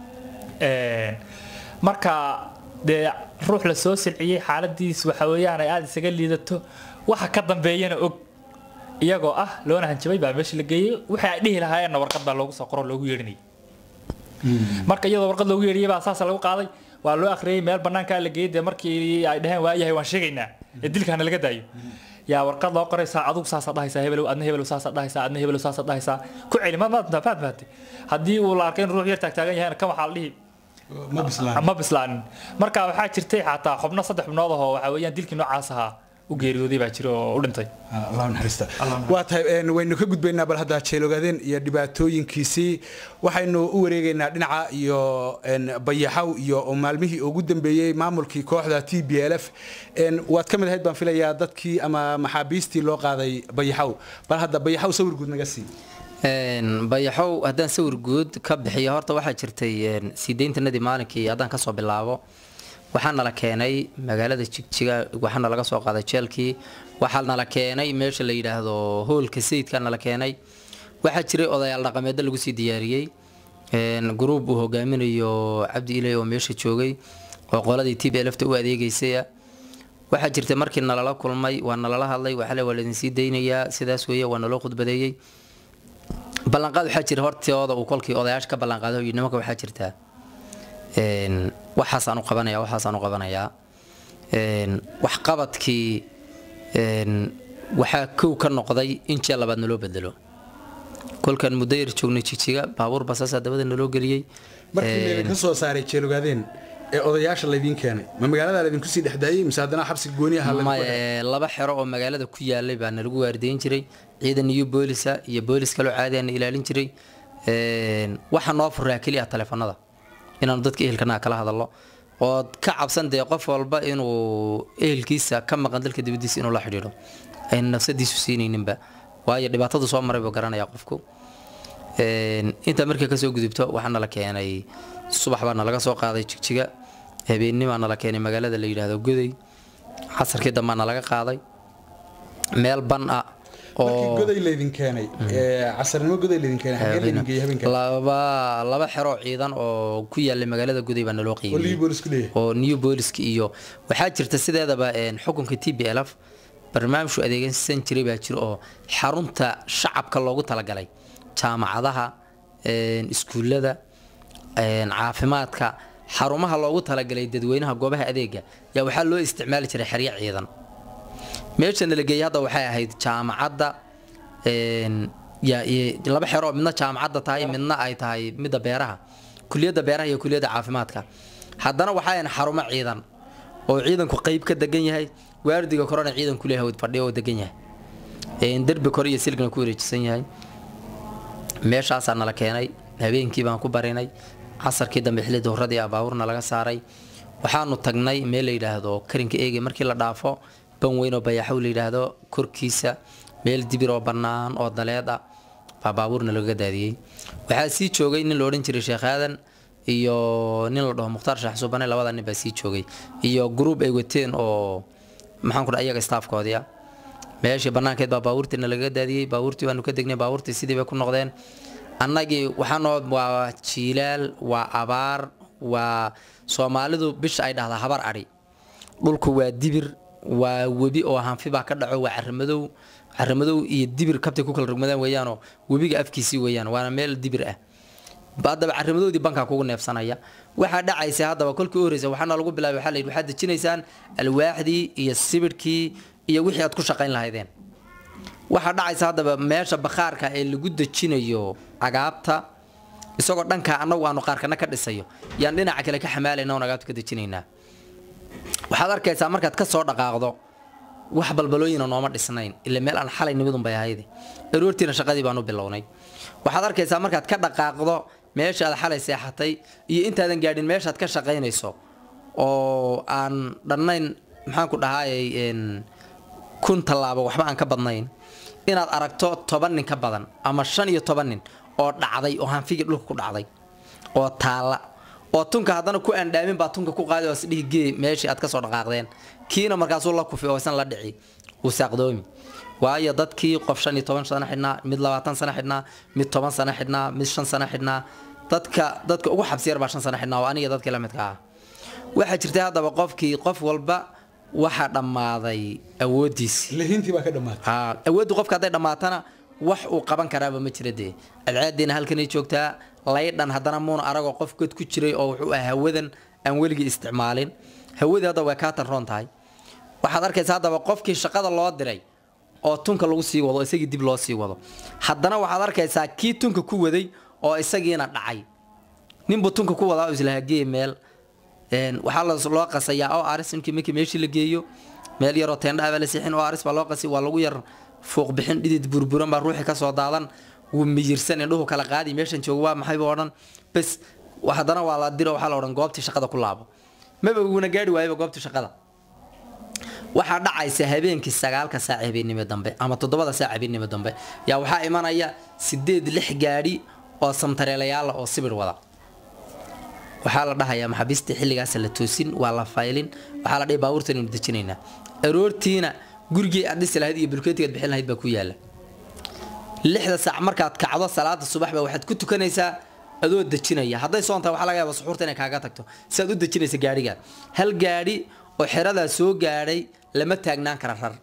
marka dee ruux la soo silciyey xaaladiis waxa weeyaan ay aada isaga liidato waxa ka dambeeyana og iyagoo ah loona hanjabay baa meesha la geeyey wixii ay dhihi lahaayeenna warqad baa loogu soo qoro loogu yeedhinayay marka iyadoo warqad loogu yeedhiyay baa saasa lagu qaaday waa loo akhriyey meel bannaankaa la geeyey dee markii ay dhaheen waayahay waan sheegaynaa ee dilkaana laga daayo yaa warqad loo qoraysaa adugu saasaa dhahaysaa hebelow adna hebelow saasaa dhahaysaa adna hebelow saasaa dhahaysaa ku celi ma maad maad maate haddii uu la arkay in ruux yar taagtaagan yahayna kan waxaa la dhihi ma bislaanin marka waxaa jirtay xataa xubno saddex xubnood ahoo waxaa weeyaan dilkii noocaas ahaa u geeriyooday baa jira oo u dhintay allah naxariista waa tahay waynu ka gudbaynaa bal hadda jeelogaadeen iyo dhibaatooyinkiisii waxaynu u wareegaynaa dhinaca iyo bayaxaw iyo maalmihii ugu dambeeyey maamulkii kooxda t b l f waad ka mid ahayd baan filayaa dadkii ama maxaabiistii loo qaaday bayaxaw bal hadda bayaxaw sawir guud naga sii bayaxow haddaan sawir guud ka bixiyo horta waxaa jirtay siideyntanadii maalinkii haddaan kasoo bilaabo waxaa nala keenay magaalada jigjiga waxaana laga soo qaaday jeelkii waxaa nala keenay meesha la yidhaahdo hoolka sayidka nala keenay waxaa jiray odayaal dhaqameedda lagu sii diyaariyey gruub uu hogaaminayo cabdi ilay oo meesha joogay oo qoladii t b lfta u adeegeysaya waxaa jirtay markii nalala kulmay waa nalala hadlay waxale waa laidinsii daynayaa sidaas weeye waa naloo khudbadeeyey ballanqaad waxaa jira hortooda uu kolkii odayaasha ka ballanqaaday oo nimanka waxaa jirtaa waxaasaan u qabanaya waxaasaan u qabanayaa waxqabadkii waxaa kow ka noqday in jeel labaad naloo bedelo kolkaan muddo yar joognay jijiga baabuur basaasaa dabada naloo geliyey markii laydinka soo saaray jeelogaadeen ee odayaasha laydiin keenay ma magaalada laydinku sii dhexdaayey mise haddana xabsi gooni aha maye laba xero oo magaalada ku yaalay baa nalagu waardiyin jiray ciidan iyo boolisa iyo boolis kaloo caadi aana ilaalin jiray waxaa noo furaa keliya taleefanada inaanu dadka ehelkanaha kala hadalno ood ka cabsan dee qof walba inuu ehelkiisa ka maqan dalka dibadiisa inuu la xidhiidho ayna nafsadiisu siinayninba waayo dhibaatadu soo maray buu garanayaa qofku intaa markii kasoo gudubto waxaa nala keenay subax baa nalaga soo qaaday jigjiga habeennimaa nala keenay magaalada la yidhaahdo goday casarkii dambaa nalaga qaaday meel ban ah markii goday laydin keenay casarnimo goday laydin keenay xagee laydin geeyey habeenka laba laba xero ciidan oo ku yaalay magaalada goday baa naloo oo liyu qiimiyey boolisku leeyahay oo new booliska iyo waxaa jirta sideedaba een, xukunka t b l f barnaamijku adeegsan jiray baa jira oo xarunta shacabka loogu talagalay jaamacadaha een, iskuullada een, caafimaadka xarumaha loogu talagalay dadweynaha goobaha adeega yaa waxaa loo isticmaali jiray xeryo ciidan meesha nala geeyey hadda waxay ahayd jaamacadda een, ya- iyo laba xero oo midna jaamacadda tahay midna ay tahay midda beeraha kuliyadda beeraha iyo kuliyadda caafimaadka haddana waxaa ahayn xarumo ciidan oo ciidanku qeyb ka degan yahay waardiga korona ciidanku leeyahay fadhiyo oo degan yahay Een, derbi kore iyo silgna ku wareejisan yahay meeshaasaa nala keenay habeenkii baan ku barinay casarkii dambe xilli dowradii abaaburna laga saaray waxaanu tagnay meel la yidhaahdo karinka eege markii la dhaafo ban weyn oo bayaxow la yidhaahdo korkiisa meel dibir oo bannaan oo daleed ah baa baabuurna lagaga daadiyey waxaa sii joogay nin la odhan jiray sheekh aadan iyo nin la dhaho mukhtaar shaax subane labada nin baa sii joogay iyo gruub ay wateen oo maxaan ku dhaha iyaga staafkoodii ah meeshii banaankeed baa baabuurtiina lagaga daadiyey baabuurtii baanu ka degnay baabuurtii sidii bay ku noqdeen annagii waxaanoo waa jiilaal waa abaar waa soomaalidu bisha ay dhahdaa habar adhi dhulku waa dibir waa webi oo hanfi baa ka dhaco waa caramadow caramadow iyo dibir kabtay ku kala rogmadaan weeyaanoo webiga afkiisii weeyaan waana meel dibir ah haddaba caramadoodii bankaa kugu neefsanaya waxaa dhacaysa haddaba kolkii u horeysa waxaana lagu bilaabay waxaa la yidhi waxaad dejinaysaan alwaaxdii iyo sibidhkii iyo wixii aad ku shaqayn lahaydeen waxaa dhacaysa haddaba meesha bakhaarka ee lagu dejinayo agaabta isagoo dhankaa annagu aanu qaarkana ka dhisayo yaan dhinaca kale ka xamaalayna oon agaabta ka dejinaynaa waxaad arkaysaa markaad ka soo dhaqaaqdo wax balbalooyina nooma dhisnayn ila meel aan xalay nimidun bay ahayd aroortiina shaqadii baanu bilownay waxaad arkaysaa markaad ka dhaqaaqdo meesha aad xalay seexatay iyo intaadan gaadhin meeshaad ka shaqaynayso oo aan dhannayn maxaan ku dhahaayay een, kun tallaabo waxba aan ka badnayn inaad aragto toban nin ka badan ama shan iyo toban nin oo dhacday oo hanfigii dhulka ku dhacday oo taalla oo tunka haddana ku aandhaamin baa tunka ku qaadi oo isdhihi gee meeshii aad ka soo dhaqaaqdeen kiina markaasuu la kufi oo isan la dhici uu saaqdoomi waayo dadkii qof shan iyo toban sano xidhnaa mid labaatan sano xidhnaa mid toban sano xidhnaa mid shan sano xidhnaa dadka dadka ugu xabsi yar baa shan sano xidhnaa oo aniga dadkii la midka ah waxaa jirtay haddaba qofkii qof walba waxaa dhammaaday awooddiisii lihintii baa ka dhammaatay haa awooddu qofka hadday dhammaatana wax uu qaban karaaba ma jira dee adcaadiina halkanay joogtaa laydhan haddana muuna aragoo qof god ku jiray oo wuxuu ah hawadan aan weligii isticmaalin hawadii hadda way kaa tanroon tahay waxaad arkaysaa haddaba qofkii shaqada loo diray oo tunka lagu sii wado isagii dib loo sii wado haddana waxaad arkaysaa kii tunka ku waday oo isagiina dhacay ninbuu tunka ku wadaa oo islahagee meel Een, waxaa la- loo qasayaa oo aris inkii markii meeshii la geeyo meel yaroo teendha baa la siixin oo aris baa loo qasi waa lagu yar fuuq bixin dhidid burburan baa ruuxii kasoo daadan wuu miyirsan indhuhu kala qaadi meeshan joogo waa maxay buu odhan bes wa- haddana waa la diro waxaa la odhan goobtii shaqada ku laabo maba uuna gaari waayaba goobtii shaqada waxaa dhacaysa habeenkii sagaalka saac habeennimo dambe ama toddobada saac habeennimo dambe yaa waxaa imanaya sideed lix gaadhi oo samtareelayaala oo sibir wada waxaa la dhahayaa maxaabiistii xilligaas la toosin waa la faylin waxaa la dhihi baabuurtan aynu dejinaynaa aroortiina gurigii aad dhisi lahayd iyo bulkeetigaad bixin lahayd baa ku yaala lixda saac markaad kacdo salaada subaxba waxaad ku tukanaysaa adoo dejinaya hadday soontahay waxaa laga yaaba suxuurta inay kaaga tagto si aad u dejinaysa gaadhiga hal gaadhi oo xeradaa soo gaadhay lama taagnaan kara rar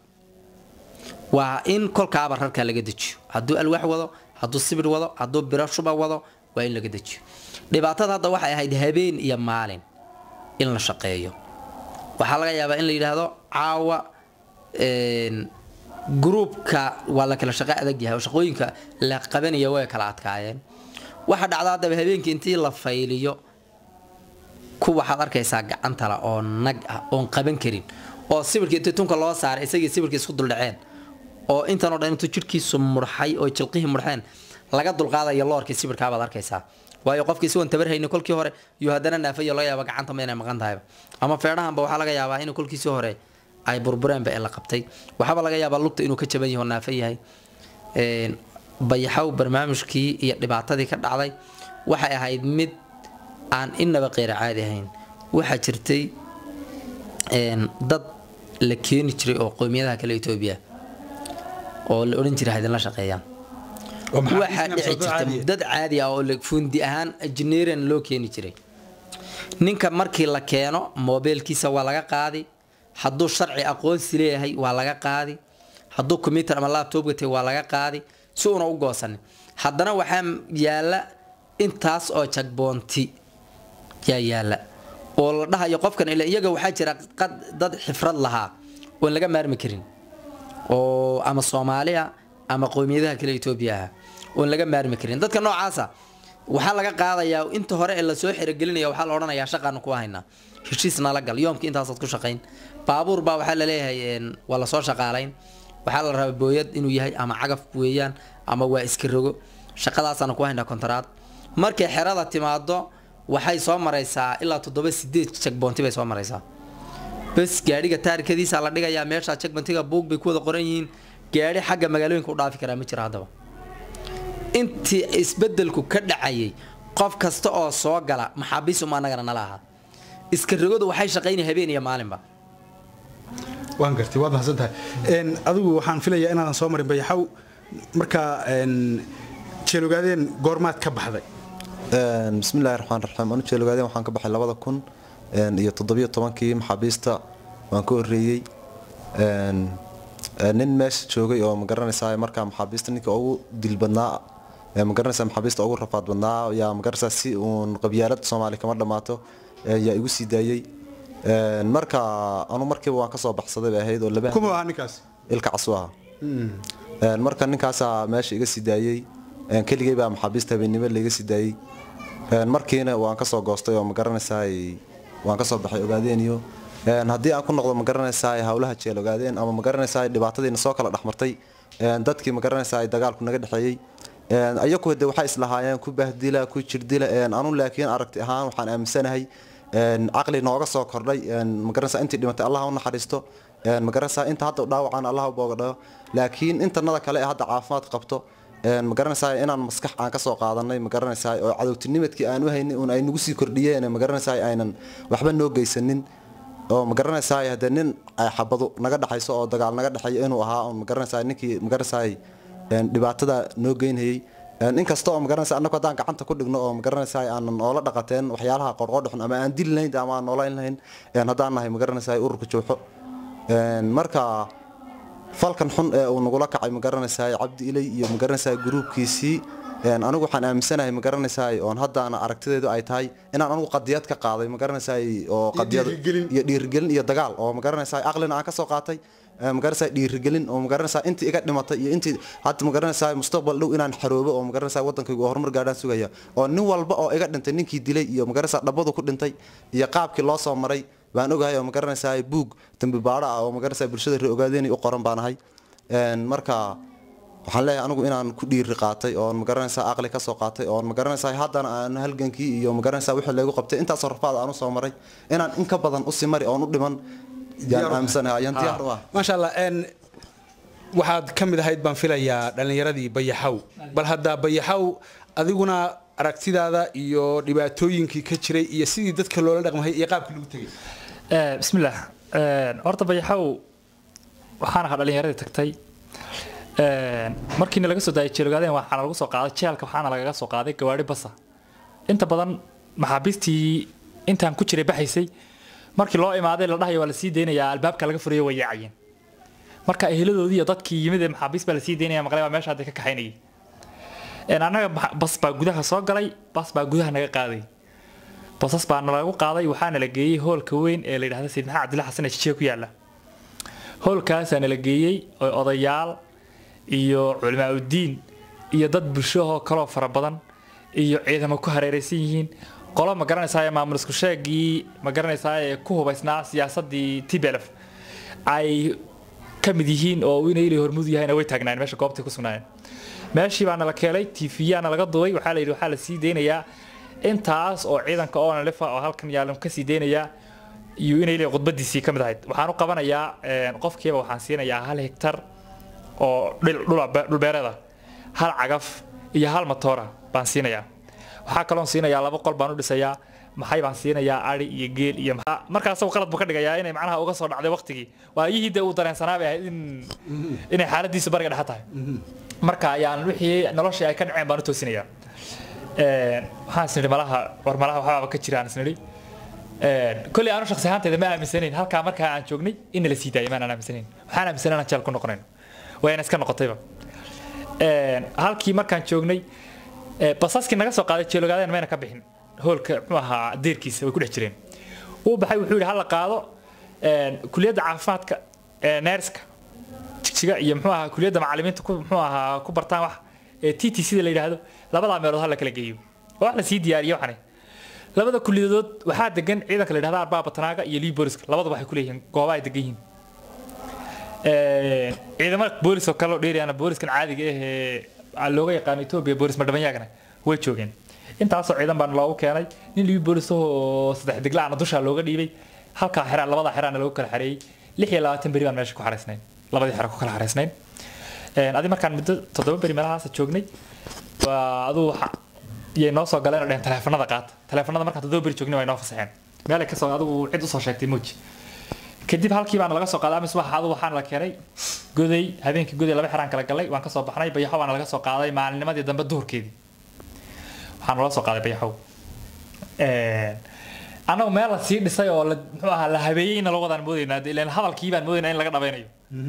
waa in kolkaaba rarka laga dejiyo hadduu alwaax wado hadduu sibir wado hadduu biro shuba wado waa in laga dejiyo dhibaatada hadda waxay ahayd habeen iyo maalin in la shaqeeyo waxaa laga yaabaa in la yidhaahdo caawa een, gruubka waa la kala shaqo adag yahay oo shaqooyinka la qabanaya way kala adkaayeen waxaa dhacda haddaba habeenkii intii la fayliyo ku waxaad arkaysaa gacantala oo nag ah oon qaban karin oo sibirkii intii tunka loo saaray isagii sibirkii isku duldhaceen oo intan oo dhan intuu jidhkiisu murxay oo jilqihii murxeen laga dulqaadayo loorkii sibirkaabaad arkaysaa waayo qofkii si wan tabar hayni kolkii hore iyo haddana naafayo laga yaaba gacanta ma inay maqan tahayba ama feedhahanba waxaa laga yaabaa in kolkiisii hore ay burbureenba ee la qabtay waxaaba laga yaabaa lugta inuu ka jaban yaho naafa yahay Een, bayaxow barnaamijkii iyo dhibaatadii ka dhacday waxay ahayd mid aan inaba qeyra caadi ahayn waxaa jirtay een, dad la keeni jiray oo qowmiyadaha kale etoobiya oo la odhan jiray haydinla shaqeeyaan oo maxaa waxaa isna dhici soo jirta caadiya? dad caadi ah oo la- fuundi ahaan engineering loo keeni jiray ninka markii la keeno moobeelkiisa waa laga qaadi hadduu sharci aqoonsi leeyahay waa laga qaadi hadduu computer ama laptop gatay waa laga qaadi si uuna u goosanin haddana waxaa yaala intaas oo jagboonti yaa yaala oo la dhahayo qofkan ila iyaga waxaa jira qad- dad xifrad lahaa oon laga maarmi karin oo ama soomaaliya ama qowmiyadaha kale etoobiyaha oon laga maarmi karin dadka noocaasa waxaa laga qaadayaa inta hore ee lasoo xerogelinaya waxaa la odhanayaa shaqaanu ku haynaa heshiis nala gal yoomkii intaasaad ku shaqayn baabuur baa waxaa laleeyahay een, waa lasoo shaqaalayn waxaa la rabaa booyad inuu yahay ama cagaf weeyaan ama waa iska rogo shaqadaasaanu ku haynaa kontaraad markay xerada timaado waxay soo maraysaa ilaa toddoba sideed jagboonti bay soo maraysaa bas gaadhiga taarikadiisa la dhigayaa meesha jagbantiga buug bay ku wada qoran yihiin gaadhi xagga magaalooyinka u dhaafi karaa ma jira haddaba intii isbedelku ka dhacayay qof kasta oo soo gala maxaabiis uma annagana nala ahaa iska rogadu waxay shaqaynaya habeen iyo maalinba waan gartay waad mahadsan tahay Een, adigu waxaan filayaa inaadan soo marin bayaxaw markaa een, jeelogaadeen goormaad ka baxday Een, bismillaahi raxmaan raxiim anu jeelogaadeen waxaan ka baxay labada kun een, iyo toddobiyo tobankii maxaabiista waan ka horreeyey Een, een, nin meesha joogay oo ma garanaysaa markaa maxaabiista ninka ugu dil badnaa ee ma garanaysaa maxaabiista ugu rafaad badnaa yaa ma garanaysaa si uun qabyaalad soomaali kama dhammaato ee, yaa igu sii daayey Een, marka anu markiiba waan kasoo baxsaday bay ahayd oo laba kuma ahaa ninkaas ilka casu aha Een, marka ninkaasaa meesha iga sii daayey Een, keligay baa maxaabiista habeennimo laiga sii daayey Een, markiina waan kasoo goostay oo ma garanaysaa waan kasoo baxay ogaadeen iyo Een, haddii aan ku noqdo ma garanaysaa howlaha jeel ogaadeen ama ma garanaysaa dhibaatadiina soo kala dhexmartay Een, dadkii ma garanaysaa dagaalku naga dhexeeyey Een, ayagu de waxay islahaayeen ku bahdila ku jirdila Een, anu laakiin aragti ahaan waxaan aaminsanahay Een, caqli nooga soo kordhay Een, ma garanaysaa intii dhimatay allah ha u naxariisto Een, ma garanaysaa inta hadda dhaawacan allah u boogadhayo laakiin intanada kale ee hadda caafimaad qabto Een, ma garanaysaa inaan maskax aan kasoo qaadanay ma garanaysaa oo cadowtinimadkii aan u haynay un ay nagu sii kordhiyeen ma garanaysaa aynan waxba noo geysanin oo ma garanaysaa hadee nin ay xabado naga dhaxayso oo dagaal naga dhexeeyo inuu ahaa oo ma garanaysaa ninkii ma garanaysaa een, dhibaatada noo geynayay Een, inkasta oo ma garanaysaa annagu haddaan gacanta ku dhigno oo ma garanaysaa aanan oola dhaqateen waxyaalaha qorqoodhaxun ama aan dili lahayn ama aan noolayn lahayn een, haddaan nahay ma garanaysaa ururka jooxo Een, marka falkan xun ee uu nagula kacay ma garanaysaa cabdi ilay iyo ma garanaysaa gruubkiisii Een, anigu waxaan aaminsanahay ma garanaysaa oon haddaana aragtideedu ay tahay inaan anigu qadiyad ka qaaday ma garanaysaa oo qadiyad dhiirigelin. iyo dhiirigelin iyo dagaal oo ma garanaysaa aqlina aan ka soo qaatay Ee, ma garanaysaa dhiirigelin oo ma garanaysaa intii iga dhimatay iyo intii hadda ma garanaysaa mustaqbal dhow inaan xaroobo oo ma garanaysaa wadankaygu horumar gaadhaan sugaya oo nin walba oo iga dhintay ninkii dilay iyo ma garanaysaa dhabadu ku dhintay iyo qaabkii loo soo maray baan ogahay oo ma garanaysaa buug dambi baadho ah oo ma garanaysaa bulshada reer ogaadeen u qoran baan ahay Een, marka waxaan leeyahay anigu inaan ku dhiiri qaatay oon ma garanaysaa aqli ka soo qaatay oon ma garanaysaa haddana aan halgankii iyo ma garanaysaa wixii laygu qabtay intaasoo rafaad aan u soo maray inaan in ka badan u simari oon u dhiman Diyaar u yaan aaminsanahay ayaan diyaar u ah maasha allah een, waxaad ka mid ahayd baan filayaa dhallinyaradii bayaxaw bal hadda bayaxaw adiguna aragtidaada iyo dhibaatooyinkii ka jiray iyo sidii dadka loola dhaqmay iyo qaabkii lagu tegay Eh, bismillaah Eh, horta bayaxaw waxaan ahaa dhalinyaradii tagtay Eh, markiina laga soo daayay jeelogaadeen waxaana lagu soo qaaday jeelka waxaana lagaga soo qaaday gawaari basa inta badan maxaabiistii intaan ku jiray baxaysay markii loo imaaday la dhahayo waa la sii deynayaa albaabka laga furayo way yaacayeen marka eheladoodii iyo dadkii yimid ee maxaabiis baa la sii deynaya maqlay baa meesha hadda ka kaxaynayay Een, annaga maxa- bas baa gudaha soo galay bas baa gudaha naga qaaday basas baa nalagu qaaday waxaana la geeyey hoolka weyn ee la yidhahda sayid maxamed cabdilla xasan ee jijiga ku yaalla hoolkaasaa nala geeyey oo odayaal iyo culimaauddiin iyo dad bulshahoo kaloo fara badan iyo ciidamo ku hareeraysan yihiin qolo ma garanaysaa ee maamul isku sheegii ma garanaysaa ee ku hubaysnaa siyaasadii tblf ay ka mid yihiin oo inay ilay hormud yahayna way taagnaayeen meesha goobtay ku sugnaayeen meeshii baana la keenay tv-yaana laga duubay waxaa la yidhi waxaa la sii deynayaa intaas oo ciidanka oonalifa oo halkan yaalan ka sii deynayaa iyo inay ilay khudbadiisii ka mid ahayd waxaan u qabanayaa een, qofkiiba waxaan siinayaa hal hektar oo dhil- dhul- dhulbeereed ah hal cagaf iyo hal matoora baan siinayaa waxaa kaloon siinayaa laba qol baan u dhisayaa maxay baan siinayaa ari iyo geel iyo maxaa markaas qalad buu ka dhigayaa inay macnaha uga soo dhacday waqtigii waayihii dee uu dareensanaa bay ahayd in inay xaaladiisu bariga dhexe tahay marka ayaan wixii noloshii ay ka dhaceen baan u toosinayaa Een, waxaan isnidhi malaha war malaha waxbaaba ka jira aan isnidhi Een, kolley aanu shakhsi ahaantayda ma aaminsanayn halkaa markaa aan joognay in la sii daayay maanaan aaminsanayn waxaan aaminsanay inaan jeel ku noqonayn wayna iska noqotayba Een, halkii markaan joognay ee, basaskii naga soo qaaday jeelogaadeen mayna ka bixin hoolka muxuu ahaa deerkiisa way ku dhex jireen wuu baxay wuxuu yidhi hala qaado een, kuliyadda caafimaadka ee neerska jigjiga iyo muxuu ahaa kuliyadda macallimiinta ku muxuu ahaa ku bartaan wax ee t t sida la yidhaahdo labadaa meelood ha la kala geeyo oo wax la sii diyaariyo waxani labada kuliyadood waxaa degan ciidanka la yidhahda arbaa batanaaga iyo lii booliska labadaba waxay ku leeyihiin gooba ay degan yihiin ciidamada boolis oo kale oo dheeriyana booliskan caadiga ah ee looga yaqaano etoobiya boolis madhabanyaagana way joogeen intaasoo ciidan baan loogu keenay nin lii boolis oo saddex deglaana dusha looga dhiibay halkaa xeraan labada xeraana lagu kala xareeyey lix iyo labaatan beri baan meesha ku xaraysnayn labadii xero ku kala xaraysnayn adi markaan muddo toddoba beri meelahaas joognay waa aduu waxa yay noo soo galeen oo dheheen taleefanada qaata taleefanada markaan toddoba beri joognay way noo fasaxeen meelay kasoo adigu cid usoo sheegtay muuji kadib halkii baana laga soo qaaday amis waxa adu waxaana la keenay goday habeenkii goday laba xeraan kala galay waan kasoo baxnay bayaxo baana laga soo qaaday maalinimadii dambe duhurkeedii waxaana loo soo qaaday bayaxow annagu meel la sii dhisay oo la muxuu ahaa la habeeyeyna loo wadaan moodaynaa ilaan hadalkii baan moodaynaa in laga dhabaynayo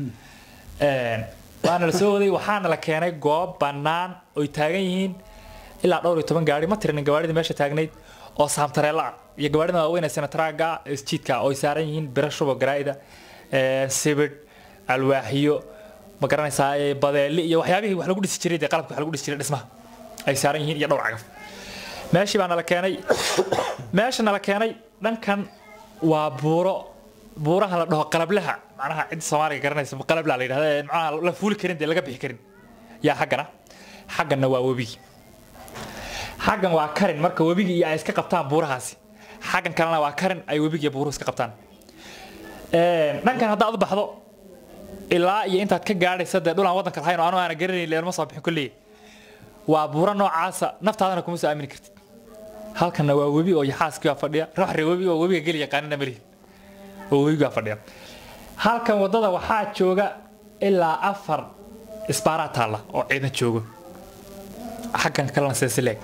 waana la soo waday waxaana la keenay goob bannaan oy taagan yihiin ilaa dhowr iyo toban gaari ma tirinin gawaarida meesha taagnayd oo saamtareella ah iyo gawaarida waaweyn ee senataraaga isjiidka oo ay saaran yihiin biro shubo garaa'ida sibidh alwaaxiyo ma garanaysaa badeeli iyo waxyaabihii wax lagu dhisi jiray dee qalabka wax lagu dhisi jiray dhismaha ay saaran yihiin iyo dhowr cagaf meeshii baa nala keenay meesha nala keenay dhankan waa buuro buuraha la dhaho qalablaha macnaha cid soomaaliga garanaysa qalabla la yidhahda macnaha la fuuli karin dee laga bixi karin yaa xaggana xagganna waa webigi xaggan waa karin marka webigi iyo ay iska qabtaan buurahaasi xaggan kalena waa karin ay webigi iyo buuruhu iska qabtaan dhankan haddaad u baxdo ilaa iyo intaad ka gaadhaysa dee dhulaan waddanka lahayn oo anu aana garanayn leelma soo bixin kolley waa buuro noocaasa naftaadana kuma soo aamini kartid halkanna waa webi oo yaxaaskii baa fadhiya ruuxre webi oo webiga geli yaqaanina malihi oo webigaa fadhiya halkan waddada waxaa jooga ilaa afar isbaaraa taalla oo ciidan joogo xaggan kalena seesileeg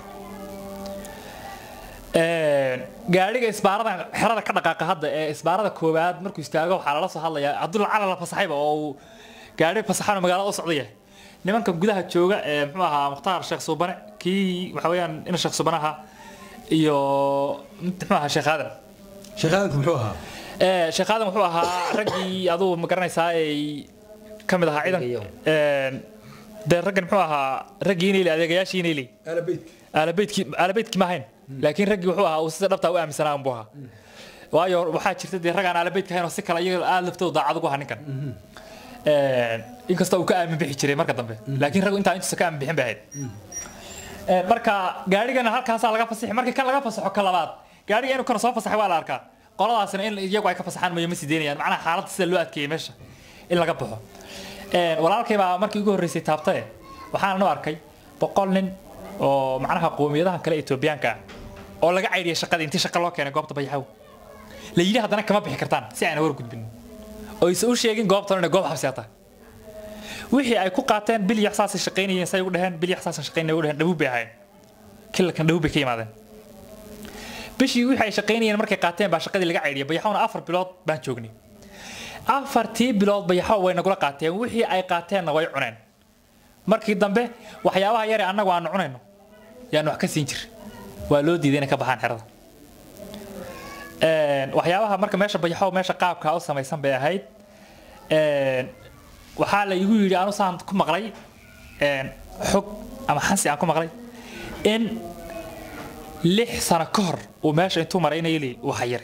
gaadhiga isbaaradan xerada ka dhaqaaqa hadda ee isbaarada koowaad markuu istaago waxaa lala soo hadlayaa hadduu lacala la fasaxayba oo uu gaadhi fasaxano magaalada u socda yahay nimanka gudaha jooga ee muxuu ahaa mukhtaar sheekh suubane kii waxa weeyaan ina sheekh suubane ahaa iyo muxuu ahaa sheekh aadan sheekh aadanku muxuu ahaa sheekh aadan wuxuu ahaa raggii aduu ma garanaysaa ay ka mid ahaa ciidan dee raggan muxuu ahaa raggii inayli adeegayaashii inayli aalabeydkii aalabeydkii ma ahayn laakiin raggii wuxuu ahaa uu sida dhabtaa u aaminsanaa unbuu ahaa waayo waxaa jirta dee raggaan aalabeydka ahayn oo si kale iyaga aada laftooda daacad ugu ahaa ninkan inkastoo uu ka aamin bixi jiray marka dambe laakiin raggu intaa intuusa ka aamin bixin bay ahayd marka gaadhigana halkaasaa laga fasaxi markii kan laga fasaxo ka labaad gaadhiga inuu kana soo fasaxay waa la arkaa qoladaasina in iyagu ay ka fasaxaan mayo ma sii deynayaan macnaha xaaladda sida loo adkeeyey meesha in laga baxo walaalkay baa markii ugu horreysay taabtae waxaana u arkay boqol nin oo macnaha qowmiyadahan kale etoobiyaanka ah oo laga caydhiyay shaqadii intii shaqa loo keenay goobta bayaxaw la yidhi haddana kama bixi kartaan si ayna war gudbin oo isa u sheegin goobtan inay goob xabsi tahay wixii ay ku qaateen bil yaxsaasay shaqaynayeen say ugu dhaheen bil yaxsaasan shaqaynayeen ugu dhaheen dhabuub bay ahaayeen kilalkan dhabuub bay ka yimaadeen bishii wixii ay shaqaynayeen markay qaateen baa shaqadii laga caydhiyay bayaxawna afar bilood baan joognay afartii bilood bayaxaw way nagula qaateen wixii ay qaateenna way cuneen markii dambe waxyaabaha yare annagu aanu cunayno yaanu wax ka siin jir waa loo diiday inay ka baxaan xerada waxyaabaha marka meesha bayaxow meesha qaabkaa u samaysan bay ahayd waxaa la igu yidhi anu saan ku maqlay xog ama xansi aan ku maqlay in lix sano ka hor uu meesha intuu maray inayli uu xayiray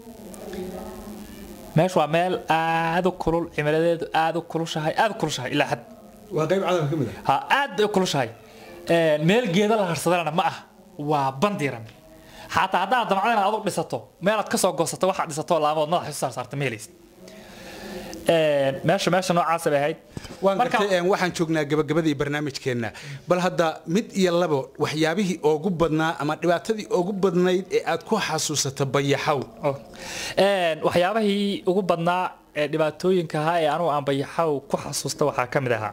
meeshu waa meel aad u kulul cimiladeedu aad u kulushahay aad u kulushahay ilaa xad waa qayb cadalka ka mid ah ha aad bay u kulushahay meel geeda la harsadana ma ah waa bandiran xataa haddaad damcada inaad adug dhisato meelaad kasoo goosato waxaad dhisato laamood madaxa isu saarsaarta ma helaysid meesha meesha noocaasa bay ahayd waan gartay waxaan joognaa gabagabadii barnaamijkeenna bal hadda mid iyo labo waxyaabihii ugu badnaa ama dhibaatadii ugu badnayd ee aad ku xasuusato bayaxaw waxyaabahii ugu badnaa ee dhibaatooyinka ahaa ee anugu aan bayaxaw ku xasuusta waxaa ka mid ahaa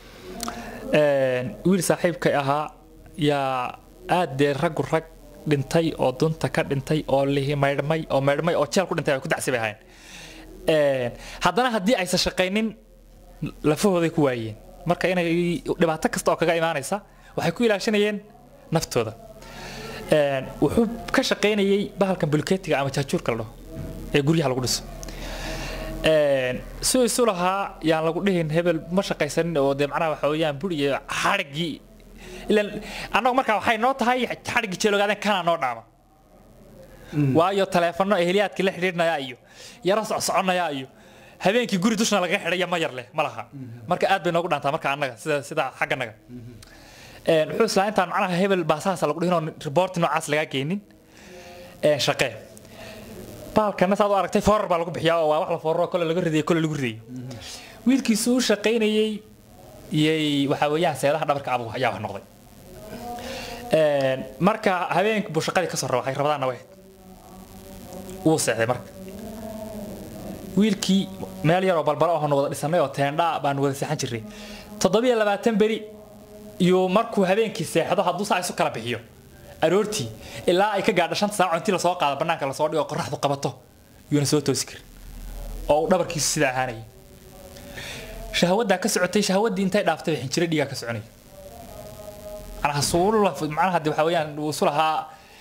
wiil saaxiibkay ahaa yaa aad dee raggu rag dhintay oo dunta ka dhintay oo lihi maydhmay oo maydhmay oo jeel ku dhintay ay ku dacsi bay ahayn haddana haddii aysan shaqaynin lafahooday ku waayeen marka inay dhibaato kasta oo kaga imaanaysa waxay ku ilaashanayeen naftooda wuxuu ka shaqaynayay bahalkan bulkeetiga ama jaajuurka la dhaho ee guryaha lagu dhiso si isu lahaa yaan lagu dhihin hebel ma shaqaysanin oo dee macnaha waxa weeyaan bur iyo xadhiggii ilan annagu markaa waxay noo tahay xadhiggii jeelogaaden kana noo dhaama waayo taleefano eheliyaadkii la xidhiidhnaya iyo yaro socsoconaya iyo habeenkii guri dushna laga xidhaya ma yar leh ma laha marka aad bay noogu dhaantaa marka annaga sida sida xagganaga wuxuu islaa intaan macnaha hebel baasahaasa lagu dhihin oo riboorti noocaas lagaa geynin shaqee baalkana saad u aragtay foorar baa lagu bixiyaa oo waa wax la fooraro kole laga ridayo kole lagu ridayo wiilkiisu u shaqaynayey yay waxaa weeyaan seedaha dhabarka abu ayaa wax noqday marka habeenkii buu shaqadii kasoo raba waxay rabadaanna way wuu seexday marka wiilkii meel yaroo balbalo ahonu wada dhisanay oo teendhaa baanu wada seexan jirnay toddobiyo labaatan beri iyo markuu habeenkii seexdo hadduu saa isu kala bixiyo aroortii ilaa ay ka gaadho shanta saaco intii lasoo qaado bannaanka lasoo dhigo qorraxdu qabato yuuna soo toosi karin oo uu dhabarkiisu sida ahaanayay shahwaddaa ka socotay shahwaddii intay dhaaftay xinjiro dhiigaa ka soconaya macnaha suula macnaha de waxa weeyaan uu isu lahaa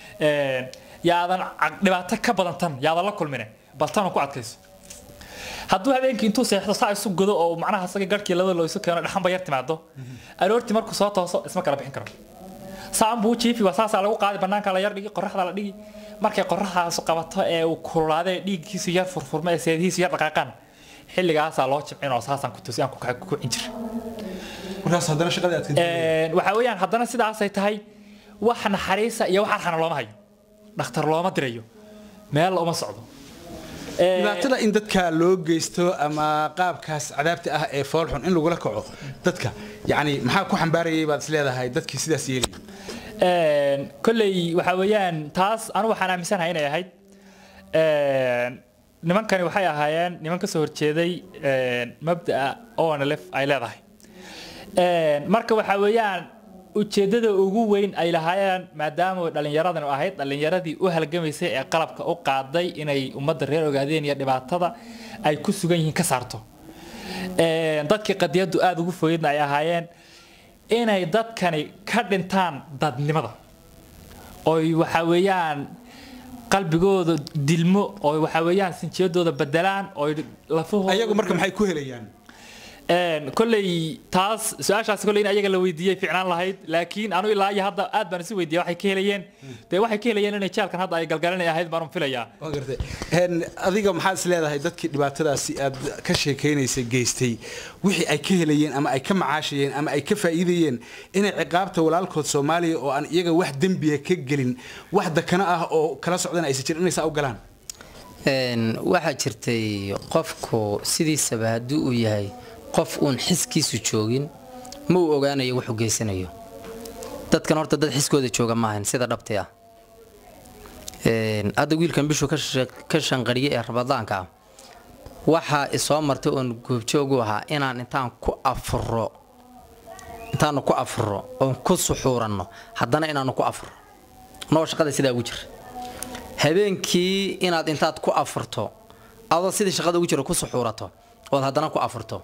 yaadan dhibaato ka badan tan yaadan la kulmine bal tanu ku adkayso hadduu habeenkii intuu seexdo saa isu godo oo macnaha isaga garhkii labada loo isu keeno dhaxanba yar timaado aroortii markuu soo tooso isma kala bixin karo saan buu jiifi waa saasaa lagu qaadi bannaanka la yar dhigi qorraxda la dhigi markay qorraxdaas qabato ee uu kululaadee dhiiggiisu yar furfurma ee seedihiisu yar dhaqaaqaan xilligaasaa loo jimcin oo saasaan ku tusi aan ku kicin jira markaas haddana shaqadii aad ka waxa weeyaan haddana sidaasay tahay wax naxariisa iyo wax arxana looma hayo dhakhtar looma dirayo meel uma socdo dhibaatada in dadka loo geysto ama qaabkaas cadaabta ah ee foolxun in lagula kaco dadka yani maxaa ku xambaarayay baad is leedahay dadkii sidaas yeelay kolley waxa weeyaan taas anu waxaan aaminsanahay inay ahayd nimankani waxay ahaayeen niman kasoo horjeeday mabda'a onlf ay leedahay marka waxa weeyaan ujeeddada ugu weyn ay lahaayeen maadaama dhallinyaradan ahayd dhallinyaradii u halgamaysay ee qalabka u qaaday inay ummadda reer ogaadeen iyo dhibaatada ay ku sugan yihiin ka saarto dadkii qadiyaddu aada ugu fogeydna ay ahaayeen inay dadkani ka dhintaan dadnimada oy waxa weeyaan qalbigooda dilmo oo waxa weeyaan sinjiyadooda bedelaan oo lafahooda ayagu marka maxay ku helayaan kolley taas su-aashaas kolley in ayaga la weydiiyey ficnaan lahayd laakiin anu ilaa iyo hadda aad baan isu weydiiyay waxay ka helayeen dee waxay ka helayeen inay jaalkan hadda ay galgalanay ahayd baan filayaa waa gartay adiga maxaad is leedahay dadkii dhibaatadaasi aad ka sheekaynaysay geystay wixii ay ka helayeen ama ay ka macaashayeen ama ay ka faa'iidayeen inay ciqaabta walaalkood soomaaliya oo aan iyaga wax dembiya ka gelin wax dakana ah oo kala socdana aysan jirin inay saa u galaan waxaa jirtay qofku sidiisaba haddii uu yahay qof uun xiskiisu joogin ma uu ogaanayo wuxuu geysanayo dadkan horta dad xiskooda jooga maahan sida dhabti ah hadda wiilkan bishu ka shanqariye ee rabadaanka ah waxaa isoo martay oon goobjoogu ahaa inaan intaan ku afuro intaanu ku afuro oon ku suxuuranno haddana inaanu ku afuro noo shaqada sidaa ugu jira habeenkii inaad intaad ku afurto adoo sidii shaqada ugu jira ku suxuurato ood haddana ku afurto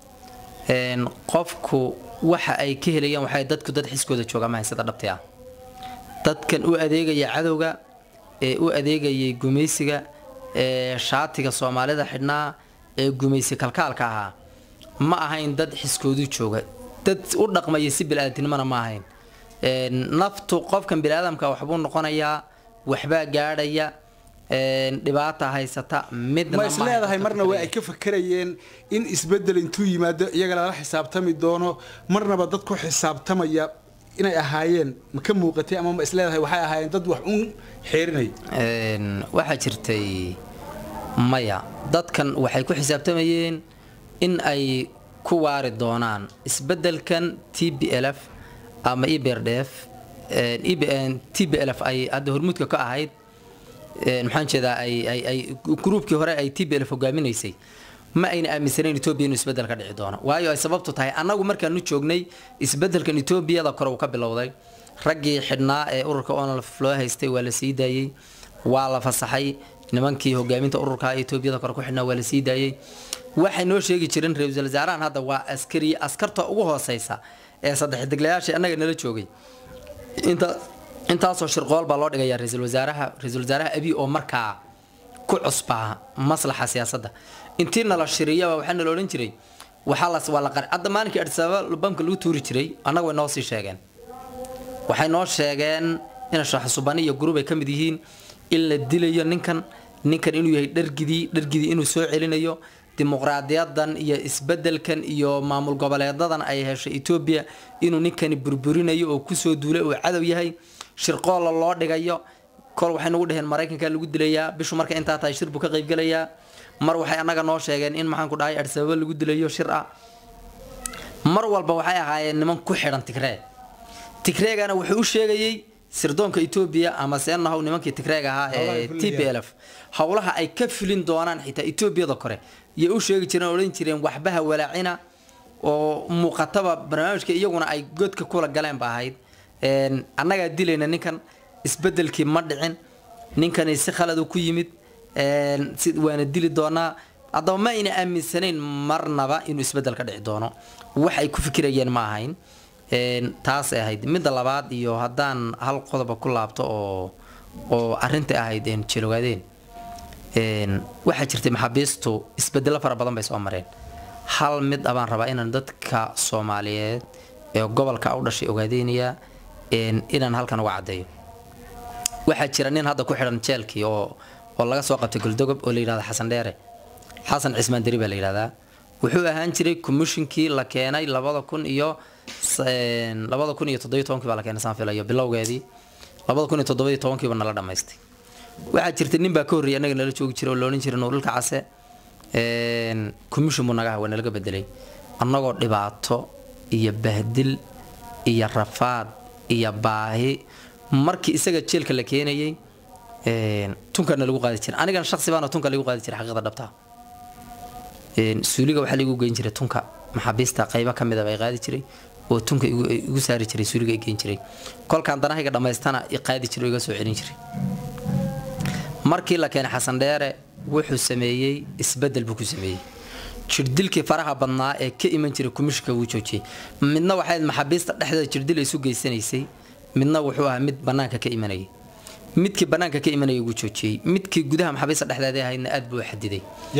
qofku waxa ay ka helayaan waxay dadku dad xiskooda jooga mahayn sida dhabti ah dadkan u adeegaya cadowga ee u adeegayay gumaysiga ee shaatiga soomaalida xidhnaa ee gumaysi kalkaalka ahaa ma ahayn dad xiskoodu jooga dad u dhaqmaya si bilaadanimona ma ahayn naftu qofkan biniaadamka waxbuu noqonayaa waxbaa gaadhaya dhibaata haysata midna ma is leedahay marna waa ay ka fakerayeen in isbedel intuu yimaado iyaga lala xisaabtami doono marnaba dad ku xisaabtamaya inay ahaayeen ma ka muuqatay ama ma is leedahay waxay ahaayeen dad wax uun xeerinay waxaa jirtay maya dadkan waxay ku xisaabtamayeen in ay ku waari doonaan isbedelkan t b l f ama ebrdf t b l f ay hadda hormuudka ka ahayd maxaan jeedaa ay ay ay gruubkii hore ay t b l hogaaminaysay ma ayna aaminsanayn etoobiya inuu isbeddel ka dhici doono waayo ay sababtu tahay annagu markaanu joognay isbeddelkan etoobiyada kore uu ka bilowday raggii xidhnaa ee ururka onlf loo haystay waa la sii daayey waa la fasaxay nimankii hogaaminta ururka etoobiyada kore ku xidhnaa waa la sii daayey waxay noo sheegi jireen ra-iisul wasaarahan hadda waa askari askarta ugu hooseysa ee saddex deglayaashii annaga nala joogay inta intaasoo shirqool baa loo dhigayaa ra-iisul wasaaraha ra-iisul wasaaraha abiy oo markaa ku cusbaa maslaxa siyaasadda intii nala shiriyaba waxaa nala odhan jiray waxaa las waa la qar hadda maalinkii adisababa bamka lagu tuuri jiray annaga way noo sii sheegeen waxay noo sheegeen ina shaaxusubani iyo gurub ay ka mid yihiin in la dilayo ninkan ninkan inuu yahay dhargidii dhargidii inuu soo celinayo dimuqraadiyadan iyo isbedelkan iyo maamul goboleedadan ay heshay etoobiya inuu ninkani burburinayo oo kusoo duulay uu cadow yahay shirqoolla loo dhigayo kol waxay nagu dhaheen maraykanka lagu dilayaa bishu marka intaa tahay shir buu ka qaybgelayaa mar waxay annaga noo sheegeen in maxaan ku dhahay adisababa lagu dilayo shir ah mar walba waxay ahaayeen niman ku xidhan tigree tigreegana wuxuu u sheegayey sirdoonka etoobiya ama seenahow nimankii tigreeg ahaa ee t p l f howlaha ay ka filin doonaan xitaa etoobiyada kore yay u sheegi jireen odhan jireen waxbaha walaacina oo muuqataba barnaamijka iyaguna ay godka kula galeen ba ahayd annagaa dilayna ninkan isbedelkii ma dhicin ninkani si khaladu ku yimid waana dili doonaa haddaba ma ayna aaminsanayn marnaba inuu isbedel ka dhici doono wax ay ku fikirayeen ma ahayn taasay ahayd midda labaad iyo haddaan hal qodoba ku laabto oo oo arrintai ahayd jeelogaadeen waxaa jirtay maxaabiistu isbedelo fara badan bay soo mareen hal mid abaan rabaa inaan dadka soomaaliyeed ee gobolka u dhashay ogaadeynaya inaan halkan uga caddeeyo waxaa jira nin hadda ku xidhan jeelkii oo oo laga soo qabtay goldogob oo la yidhahda xasan dheere xasan cismaan deri baa la yidhahdaa wuxuu ahaan jiray commishinkii la keenay labada kun iyo labada kun iyo toddobiyo tobankii baa la keenay saan filayo bilowgeedii labada kun iyo toddobiyo tobankiiba nala dhammaystay waxaa jirta nin baa ka horreeyay annaga nala joogi jiray oo la odhan jiray nuurulka case commission buu naga waa nalaga bedelay annagoo dhibaato iyo bahdil iyo rafaad iyo baahi markii isaga jeelka la keenayay tunkana lagu qaadi jiray anigana shaksi baana tunka lagu qaadi jiray xaqiiqda dhabta suuliga waxaa lagu geyn jiray tunka maxaabiista qaybo ka mida bay qaadi jiray oo tunka igu saari jiray suuliga i geyn jiray kolkaan danahayga dhammaystana i qaadi jiray oo iga soo celin jiray markii la keenay xasan dheere wuxuu sameeyey isbedel buu ku sameeyey jirdilkii faraha badnaa ee ka iman jiray kumishka wuu joojiyey midna waxay maxaabiista dhexdeeda jirdil ay isu geysanaysay midna wuxuu ahaa mid banaanka ka imanayay midkii banaanka ka imanayay wuu joojiyey midkii gudaha maxaabiista dhexdeeda ahaydna aad buu u xadiday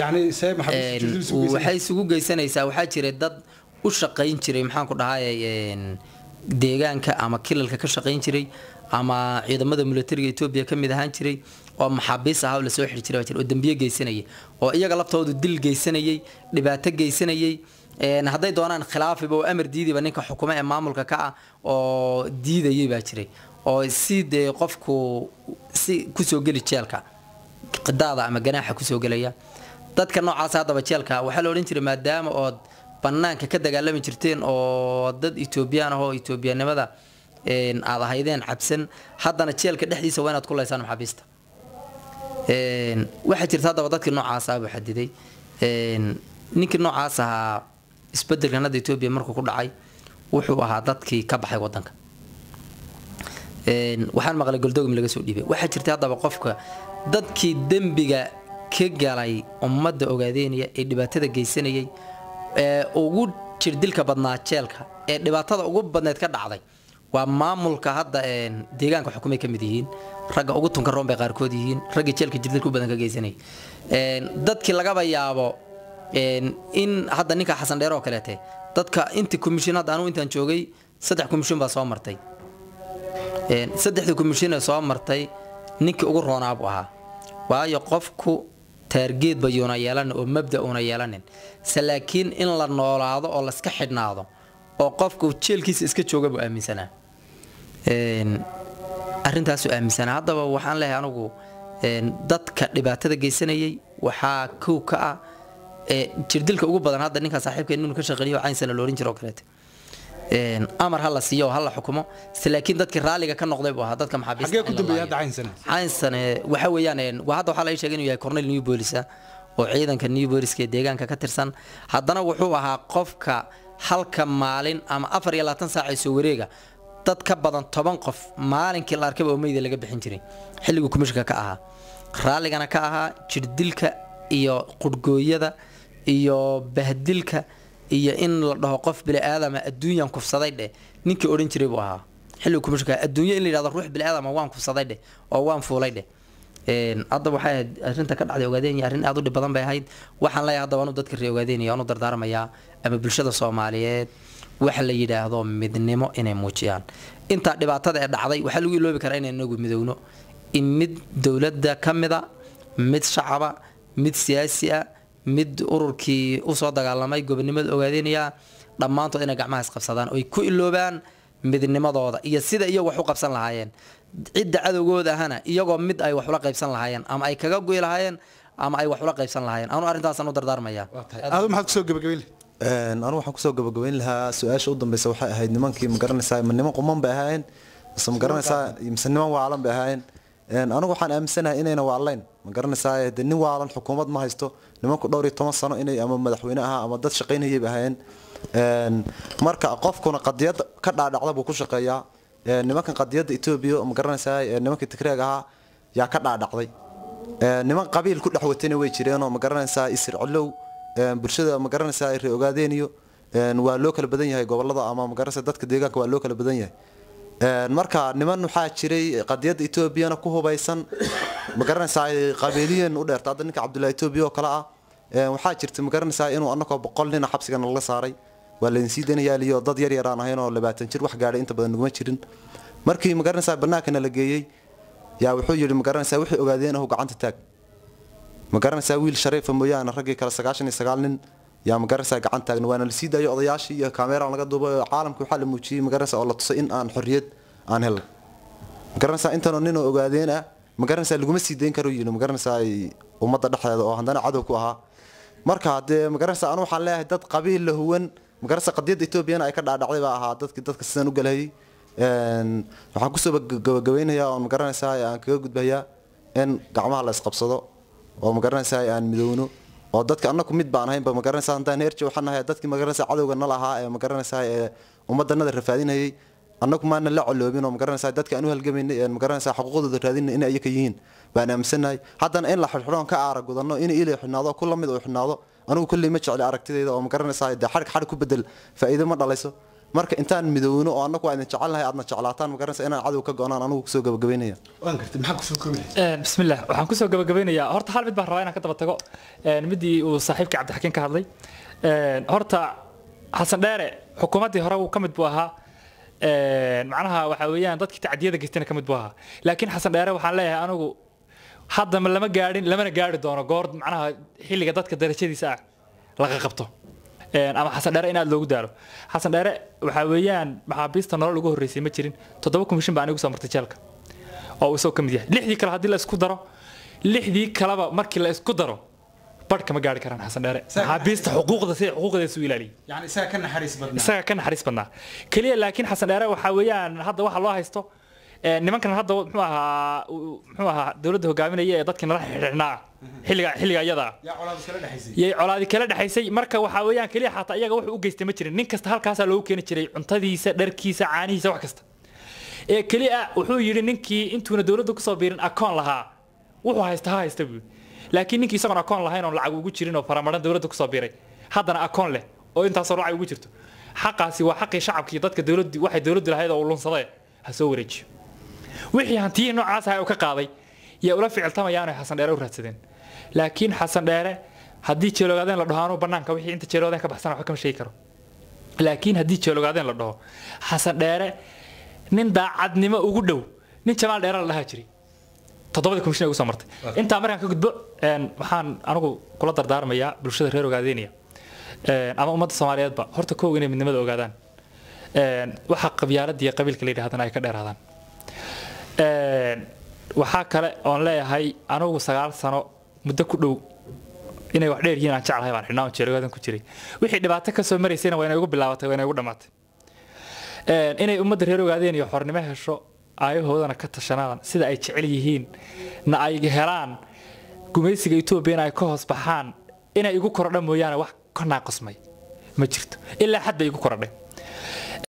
waxay isugu geysanaysaa waxaa jiray dad u shaqayn jiray maxaan ku dhahay deegaanka ama kilalka ka shaqayn jiray ama ciidamada militariga etoobiya ka mid ahaan jiray oo maxaabiis ahaa oo lasoo xiri jiray oo dambiye geysanayay oo iyaga laftoodu dil geysanayay dhibaato geysanayay hadday doonaan khilaafiba oo amar diidiba ninka xukumo ee maamulka ka ah oo diidayay baa jiray oo si dee qofku si kusoo geli jeelka qidaada ama ganaaxa kusoo gelaya dadka noocaas haddaba jeelka waxaa la odhan jiray maadaama ood banaanka ka dagaalami jirteen oo dad etoobiyaan ah oo etoobiyanimada aad ahaydeen cabsan haddana jeelka dhexdiisa waa inaad ku laysaan maxaabiista waxaa jirta haddaba dadkii noocaas ah buu xadiday ninkii noocaas ahaa isbedelkan hadda etoobiya markuu ku dhacay wuxuu ahaa dadkii ka baxay wadanka waxaan maqlay goldogom laga soo dhiibay waxaa jirta haddaba qofka dadkii dembiga ka galay ummadda ogaadeynaya ee dhibaatada geysanayay ee ugu jirdilka badnaa jeelka ee dhibaatada ugu badneed ka dhacday waa maamulka hadda deegaanka xukumay ka mid yihiin ragga ugu tunka roon bay qaarkood yihiin ragga jeelka jirdilka u badan ka geysanayay dadkii lagaba yaabo in hadda ninka xasan dheer oo kaleete dadka intii commission hadda anugu intaan joogay saddex commission baa soo martay saddexdii commission ee soo martay ninkii ugu roonaa buu ahaa waayo qofku taargeedba yuuna yeelanin oo mabda uuna yeelanin se laakiin in la noolaado oo laska xidhnaado oo qofku jeelkiisa iska jooga buu aaminsanaa arrintaasuu aaminsanaa haddaba waxaan leeyahay anugu dadka dhibaatada geysanayay waxaa kow ka ah jirdilka ugu badan hadda ninka saaxiibka inuu ka shaqeeyo caynsana loorin jiro oo kaleete amar ha la siiyo oo ha la xukumo se laakiin dadkii raalliga ka noqday buu ahaa dadka maxaabiistcaynsan waxa weeyaan waa hadda waxaa la ii sheegay inuu yahay cornel new bolisa oo ciidanka new boliska ee deegaanka ka tirsan haddana wuxuu ahaa qofka halka maalin ama afar iyo labaatan saac ee soo wareega dad ka badan toban qof maalinkii la arkaba oo meyda laga bixin jiray xilliguu kumishka ka ahaa raalligana ka ahaa jirdilka iyo qurhgooyada iyo bahdilka iyo in la dhaho qof biniaadama adduunyan kufsaday dheh ninkii odhan jiray buu ahaa xilligu kumishka adduunyo in la yidhahdo ruux biniaadama waan kufsaday dheh oo waan fuulay dheh Een, hadda waxay ahayd arrinta ka dhacday ogaadenya arrin aad u dhib badan bay ahayd waxaan leeyahay haddaba anu dadka reer ogaadenya anu dardaarmayaa ama bulshada soomaaliyeed waxa la yidhaahdo midnimo inay muujiyaan intaa dhibaatada ee dhacday waxaa lagu iloobi karaa inay inagu midowno in mid dowladda ka mida mid shacaba mid siyaasi ah mid ururkii usoo dagaalamay gobonimada ogaadenaya dhammaantood inay gacmaha isqabsadaan oy ku iloobaan midnimadooda iyo sida iyagu wax u qabsan lahaayeen cidda cadowgooda ahana iyagoo mid ay wax ula qaybsan lahaayeen ama ay kaga goy lahaayeen ama ay wax ula qaybsan lahaayeen anu arrintaasaan u dardaarmaya aadu maxaad kusoo gabagabayn Een, anigu waxaan kusoo gabagabayn lahaa su-aasha u dambeysa waxay ahayd nimankii ma garanaysaa ma niman quman bay ahaayeen mise ma garanaysaa mise niman waalan bay ahaayeen Een, anigu waxaan aaminsanahay inayna waalayn ma garanaysaa de nin waalan xukuumad ma haysto nimanku dhowr iyo toban sano inay ama madaxweyne ahaa ama dad shaqaynayay bay ahaayeen Een, marka qofkuna qadiyad ka dhaadhacda buu ku shaqeeyaa Een, nimankan qadiyadda etoobiya ma garanaysaa ee nimankii tigreeg ahaa yaa ka dhaadhacday Een, niman qabiil ku dhex watayna way jireenoo ma garanaysaa isir colow een, bulshada ma garanaysaa ay ree ogaadeeniyo een, waa loo kala badan yahay gobolada ama ma garanaysaa dadka deegaanka waa loo kala badan yahay Een, marka niman waxaa jiray qadiyadda etoobiyana ku hubaysan ma garanaysaa ay qabiiliyan u dheerta hadda ninka cabdullahi etoobiya oo kale ah Een, waxaa jirta ma garanaysaa inuu annagoo boqol nina xabsiga nalaga saaray waa laydin sii danayaaliyo dad yar yaraan ahayn oo labaatan jir wax gaadhay inta badan naguma jirin markii ma garanaysaa bannaankana la geeyey yaa wuxuu yidhi ma garanaysaa wixii ogaadeen ahu gacanta taag ma garanaysaa wiil shariifa mooyaane raggii kale sagaashan iyo sagaal nin yaa ma garanaysaa gacan taagna waana la sii daayo odayaashii iyo kameeraan laga duubay oo caalamka waxaa la muujiyey ma garanaysaa oo la tusay in aan xorriyad aan helay ma garanaysaa intanoo nin oo ogaadeen ah ma garanaysaa laguma sii dayn karo yidhi ma garanaysaa ay ummadda dhexdeeda oo haddana cadow ku ahaa marka haddee ma garanaysaa anu waxaan leeyahay dad qabiil la huwan ma garanaysaa qadiyadda etoobiyana ay ka dhaadhacday baa ahaa dadki dadka sidan u galahayay Een, waxaan kusoo gabagabeynayaa oo ma garanaysaa aan kaga gudbayaa in gacmaha la isqabsado oo ma garanaysaa aan midowno oo dadka annaku mid baan ahaynba ma garanaysaa haddaan heerji waxaan nahay dadkii ma garanaysaa cadowga nala ahaa ee ma garanaysaa ee ummaddanada rafaadinayay annagu maana la coloobin oo ma garanaysaa dadka aan u halgamaynay ee ma garanaysaa xuquuqdooda raadinay inay iyaga yihiin baan aaminsanahay haddana in la xidhxidhoon ka aara gudanno in ilay xidhnaado ku la mid uu xidhnaado anigu kolley ma jecli aragtidayda oo ma garanaysaa dee xadhig xadhig ku bedel faa'iido ma dhalayso marka intaan midowno oo annagu waa idin jecelnahay aadna jeclaataan ma garanaysaa inaan cadow ka go-naan anigu kusoo gabagabeynaya waan gartay maxaa kusoo koobi Een, bismillaah waxaan kusoo gabagabeynayaa horta hal mid baan rabaa inaan ka daba tago een, midii uu saaxiibkii cabdixakiin ka hadlay Een, horta xasan dheere xukuumaddii hore uu ka mid buu ahaa Een, macnaha waxa weeyaan dadkii tacdiyada geystayna ka mid buu ahaa laakiin xasan dheere waxaan leeyahay anigu hadda ma lama gaadhin lamana gaari doono goor macnaha xilliga dadka darajadiisa ah laga qabto Een, ama xasan dheere in aad loogu daalo xasan dheere waxa weeyaan maxaabiista nolol ugu horreysay ma jirin toddoba komishin baa anigu soo martay jeelka oo uu isagoo ka mid yahay lixdii kale haddii la isku daro lixdii kaleba markii la isku daro badh kama gaari karaan xasan dheere maxaabiista xuquuqda sida xuquuqdeesu u ilaaliyay yani isaga ka naxariis badnaa isaga ka naxariis badnaa keliya laakiin xasan dheere waxaa weeyaan hadda waxa loo haysto ee, nimankan hadda muxuu ahaa uu- muxuu ahaa dowladda hogaaminaya ee dadkii nala xidhnaa xilliga xilliga iyada ah yaa colaad iskala dhexaysay yay colaadi kala dhexaysay marka waxaa weeyaan keliya xataa iyaga wuxuu u geystay ma jirin nin kasta halkaasaa loogu keeni jiray cuntadiisa dharkiisa caanihiisa wax kasta ee keliya wuxuu yidhi ninkii intuuna dowladda kusoo biirin akoon lahaa wuxuu haysta ha haysta buu laakiin ninkii isagoon akoon lahayn oon lacag ugu jirin oo faramaran dowladda kusoo biiray haddana akoon leh oo intaasoo lacag ugu jirto xaqaasi waa xaqii shacabka iyo dadka dowladdu waxay dowladdu lahayd oo uu lunsaday ha soo wareejiyo wixii hantiyihii noocaas ah uu ka qaaday yaa ula ficiltamayaan ay xasan dheere u raadsadeen laakiin xasan dheere haddii jeeloogaadeen la dhaho anuu bannaanka wixii inta jeeloogaadeen ka baxsan waxba kama sheegi karo laakiin haddii jeeloogaadeen la dhaho xasan dheere nin daacadnimo ugu dhow nin jamaal dheere la dhahaa jiray toddobadii komishin ugu soo martay intaa markaan ka gudbo een, waxaan anigu kula dardaarmayaa bulshada reer ogaadeynaya een, ama ummadda soomaaliyeedba horta kow inay midnimada ogaadaan een, waxa qabyaaladda iyo qabiilka la yidhahdana ay ka dheeraadaan Een, waxaa kale oon leeyahay anigu sagaal sano muddo ku dhow inay wax dheer yihiin aan jeclahay baan xidhnaa oon jeelogaadan ku jiray wixii dhibaato ka soo maraysayna waa inay ugu bilaabatay waa inay ugu dhammaatay Een, inay ummadda reer ogaadeen iyo xornimo hesho aayahoodana ka tashanaan sida ay jecel yihiin na ay helaan gumaysiga etoobiya in ay ka hoos baxaan inay igu korodha mooyaane wax ka naaqosmay ma jirto ilaa xad bay igu korodhay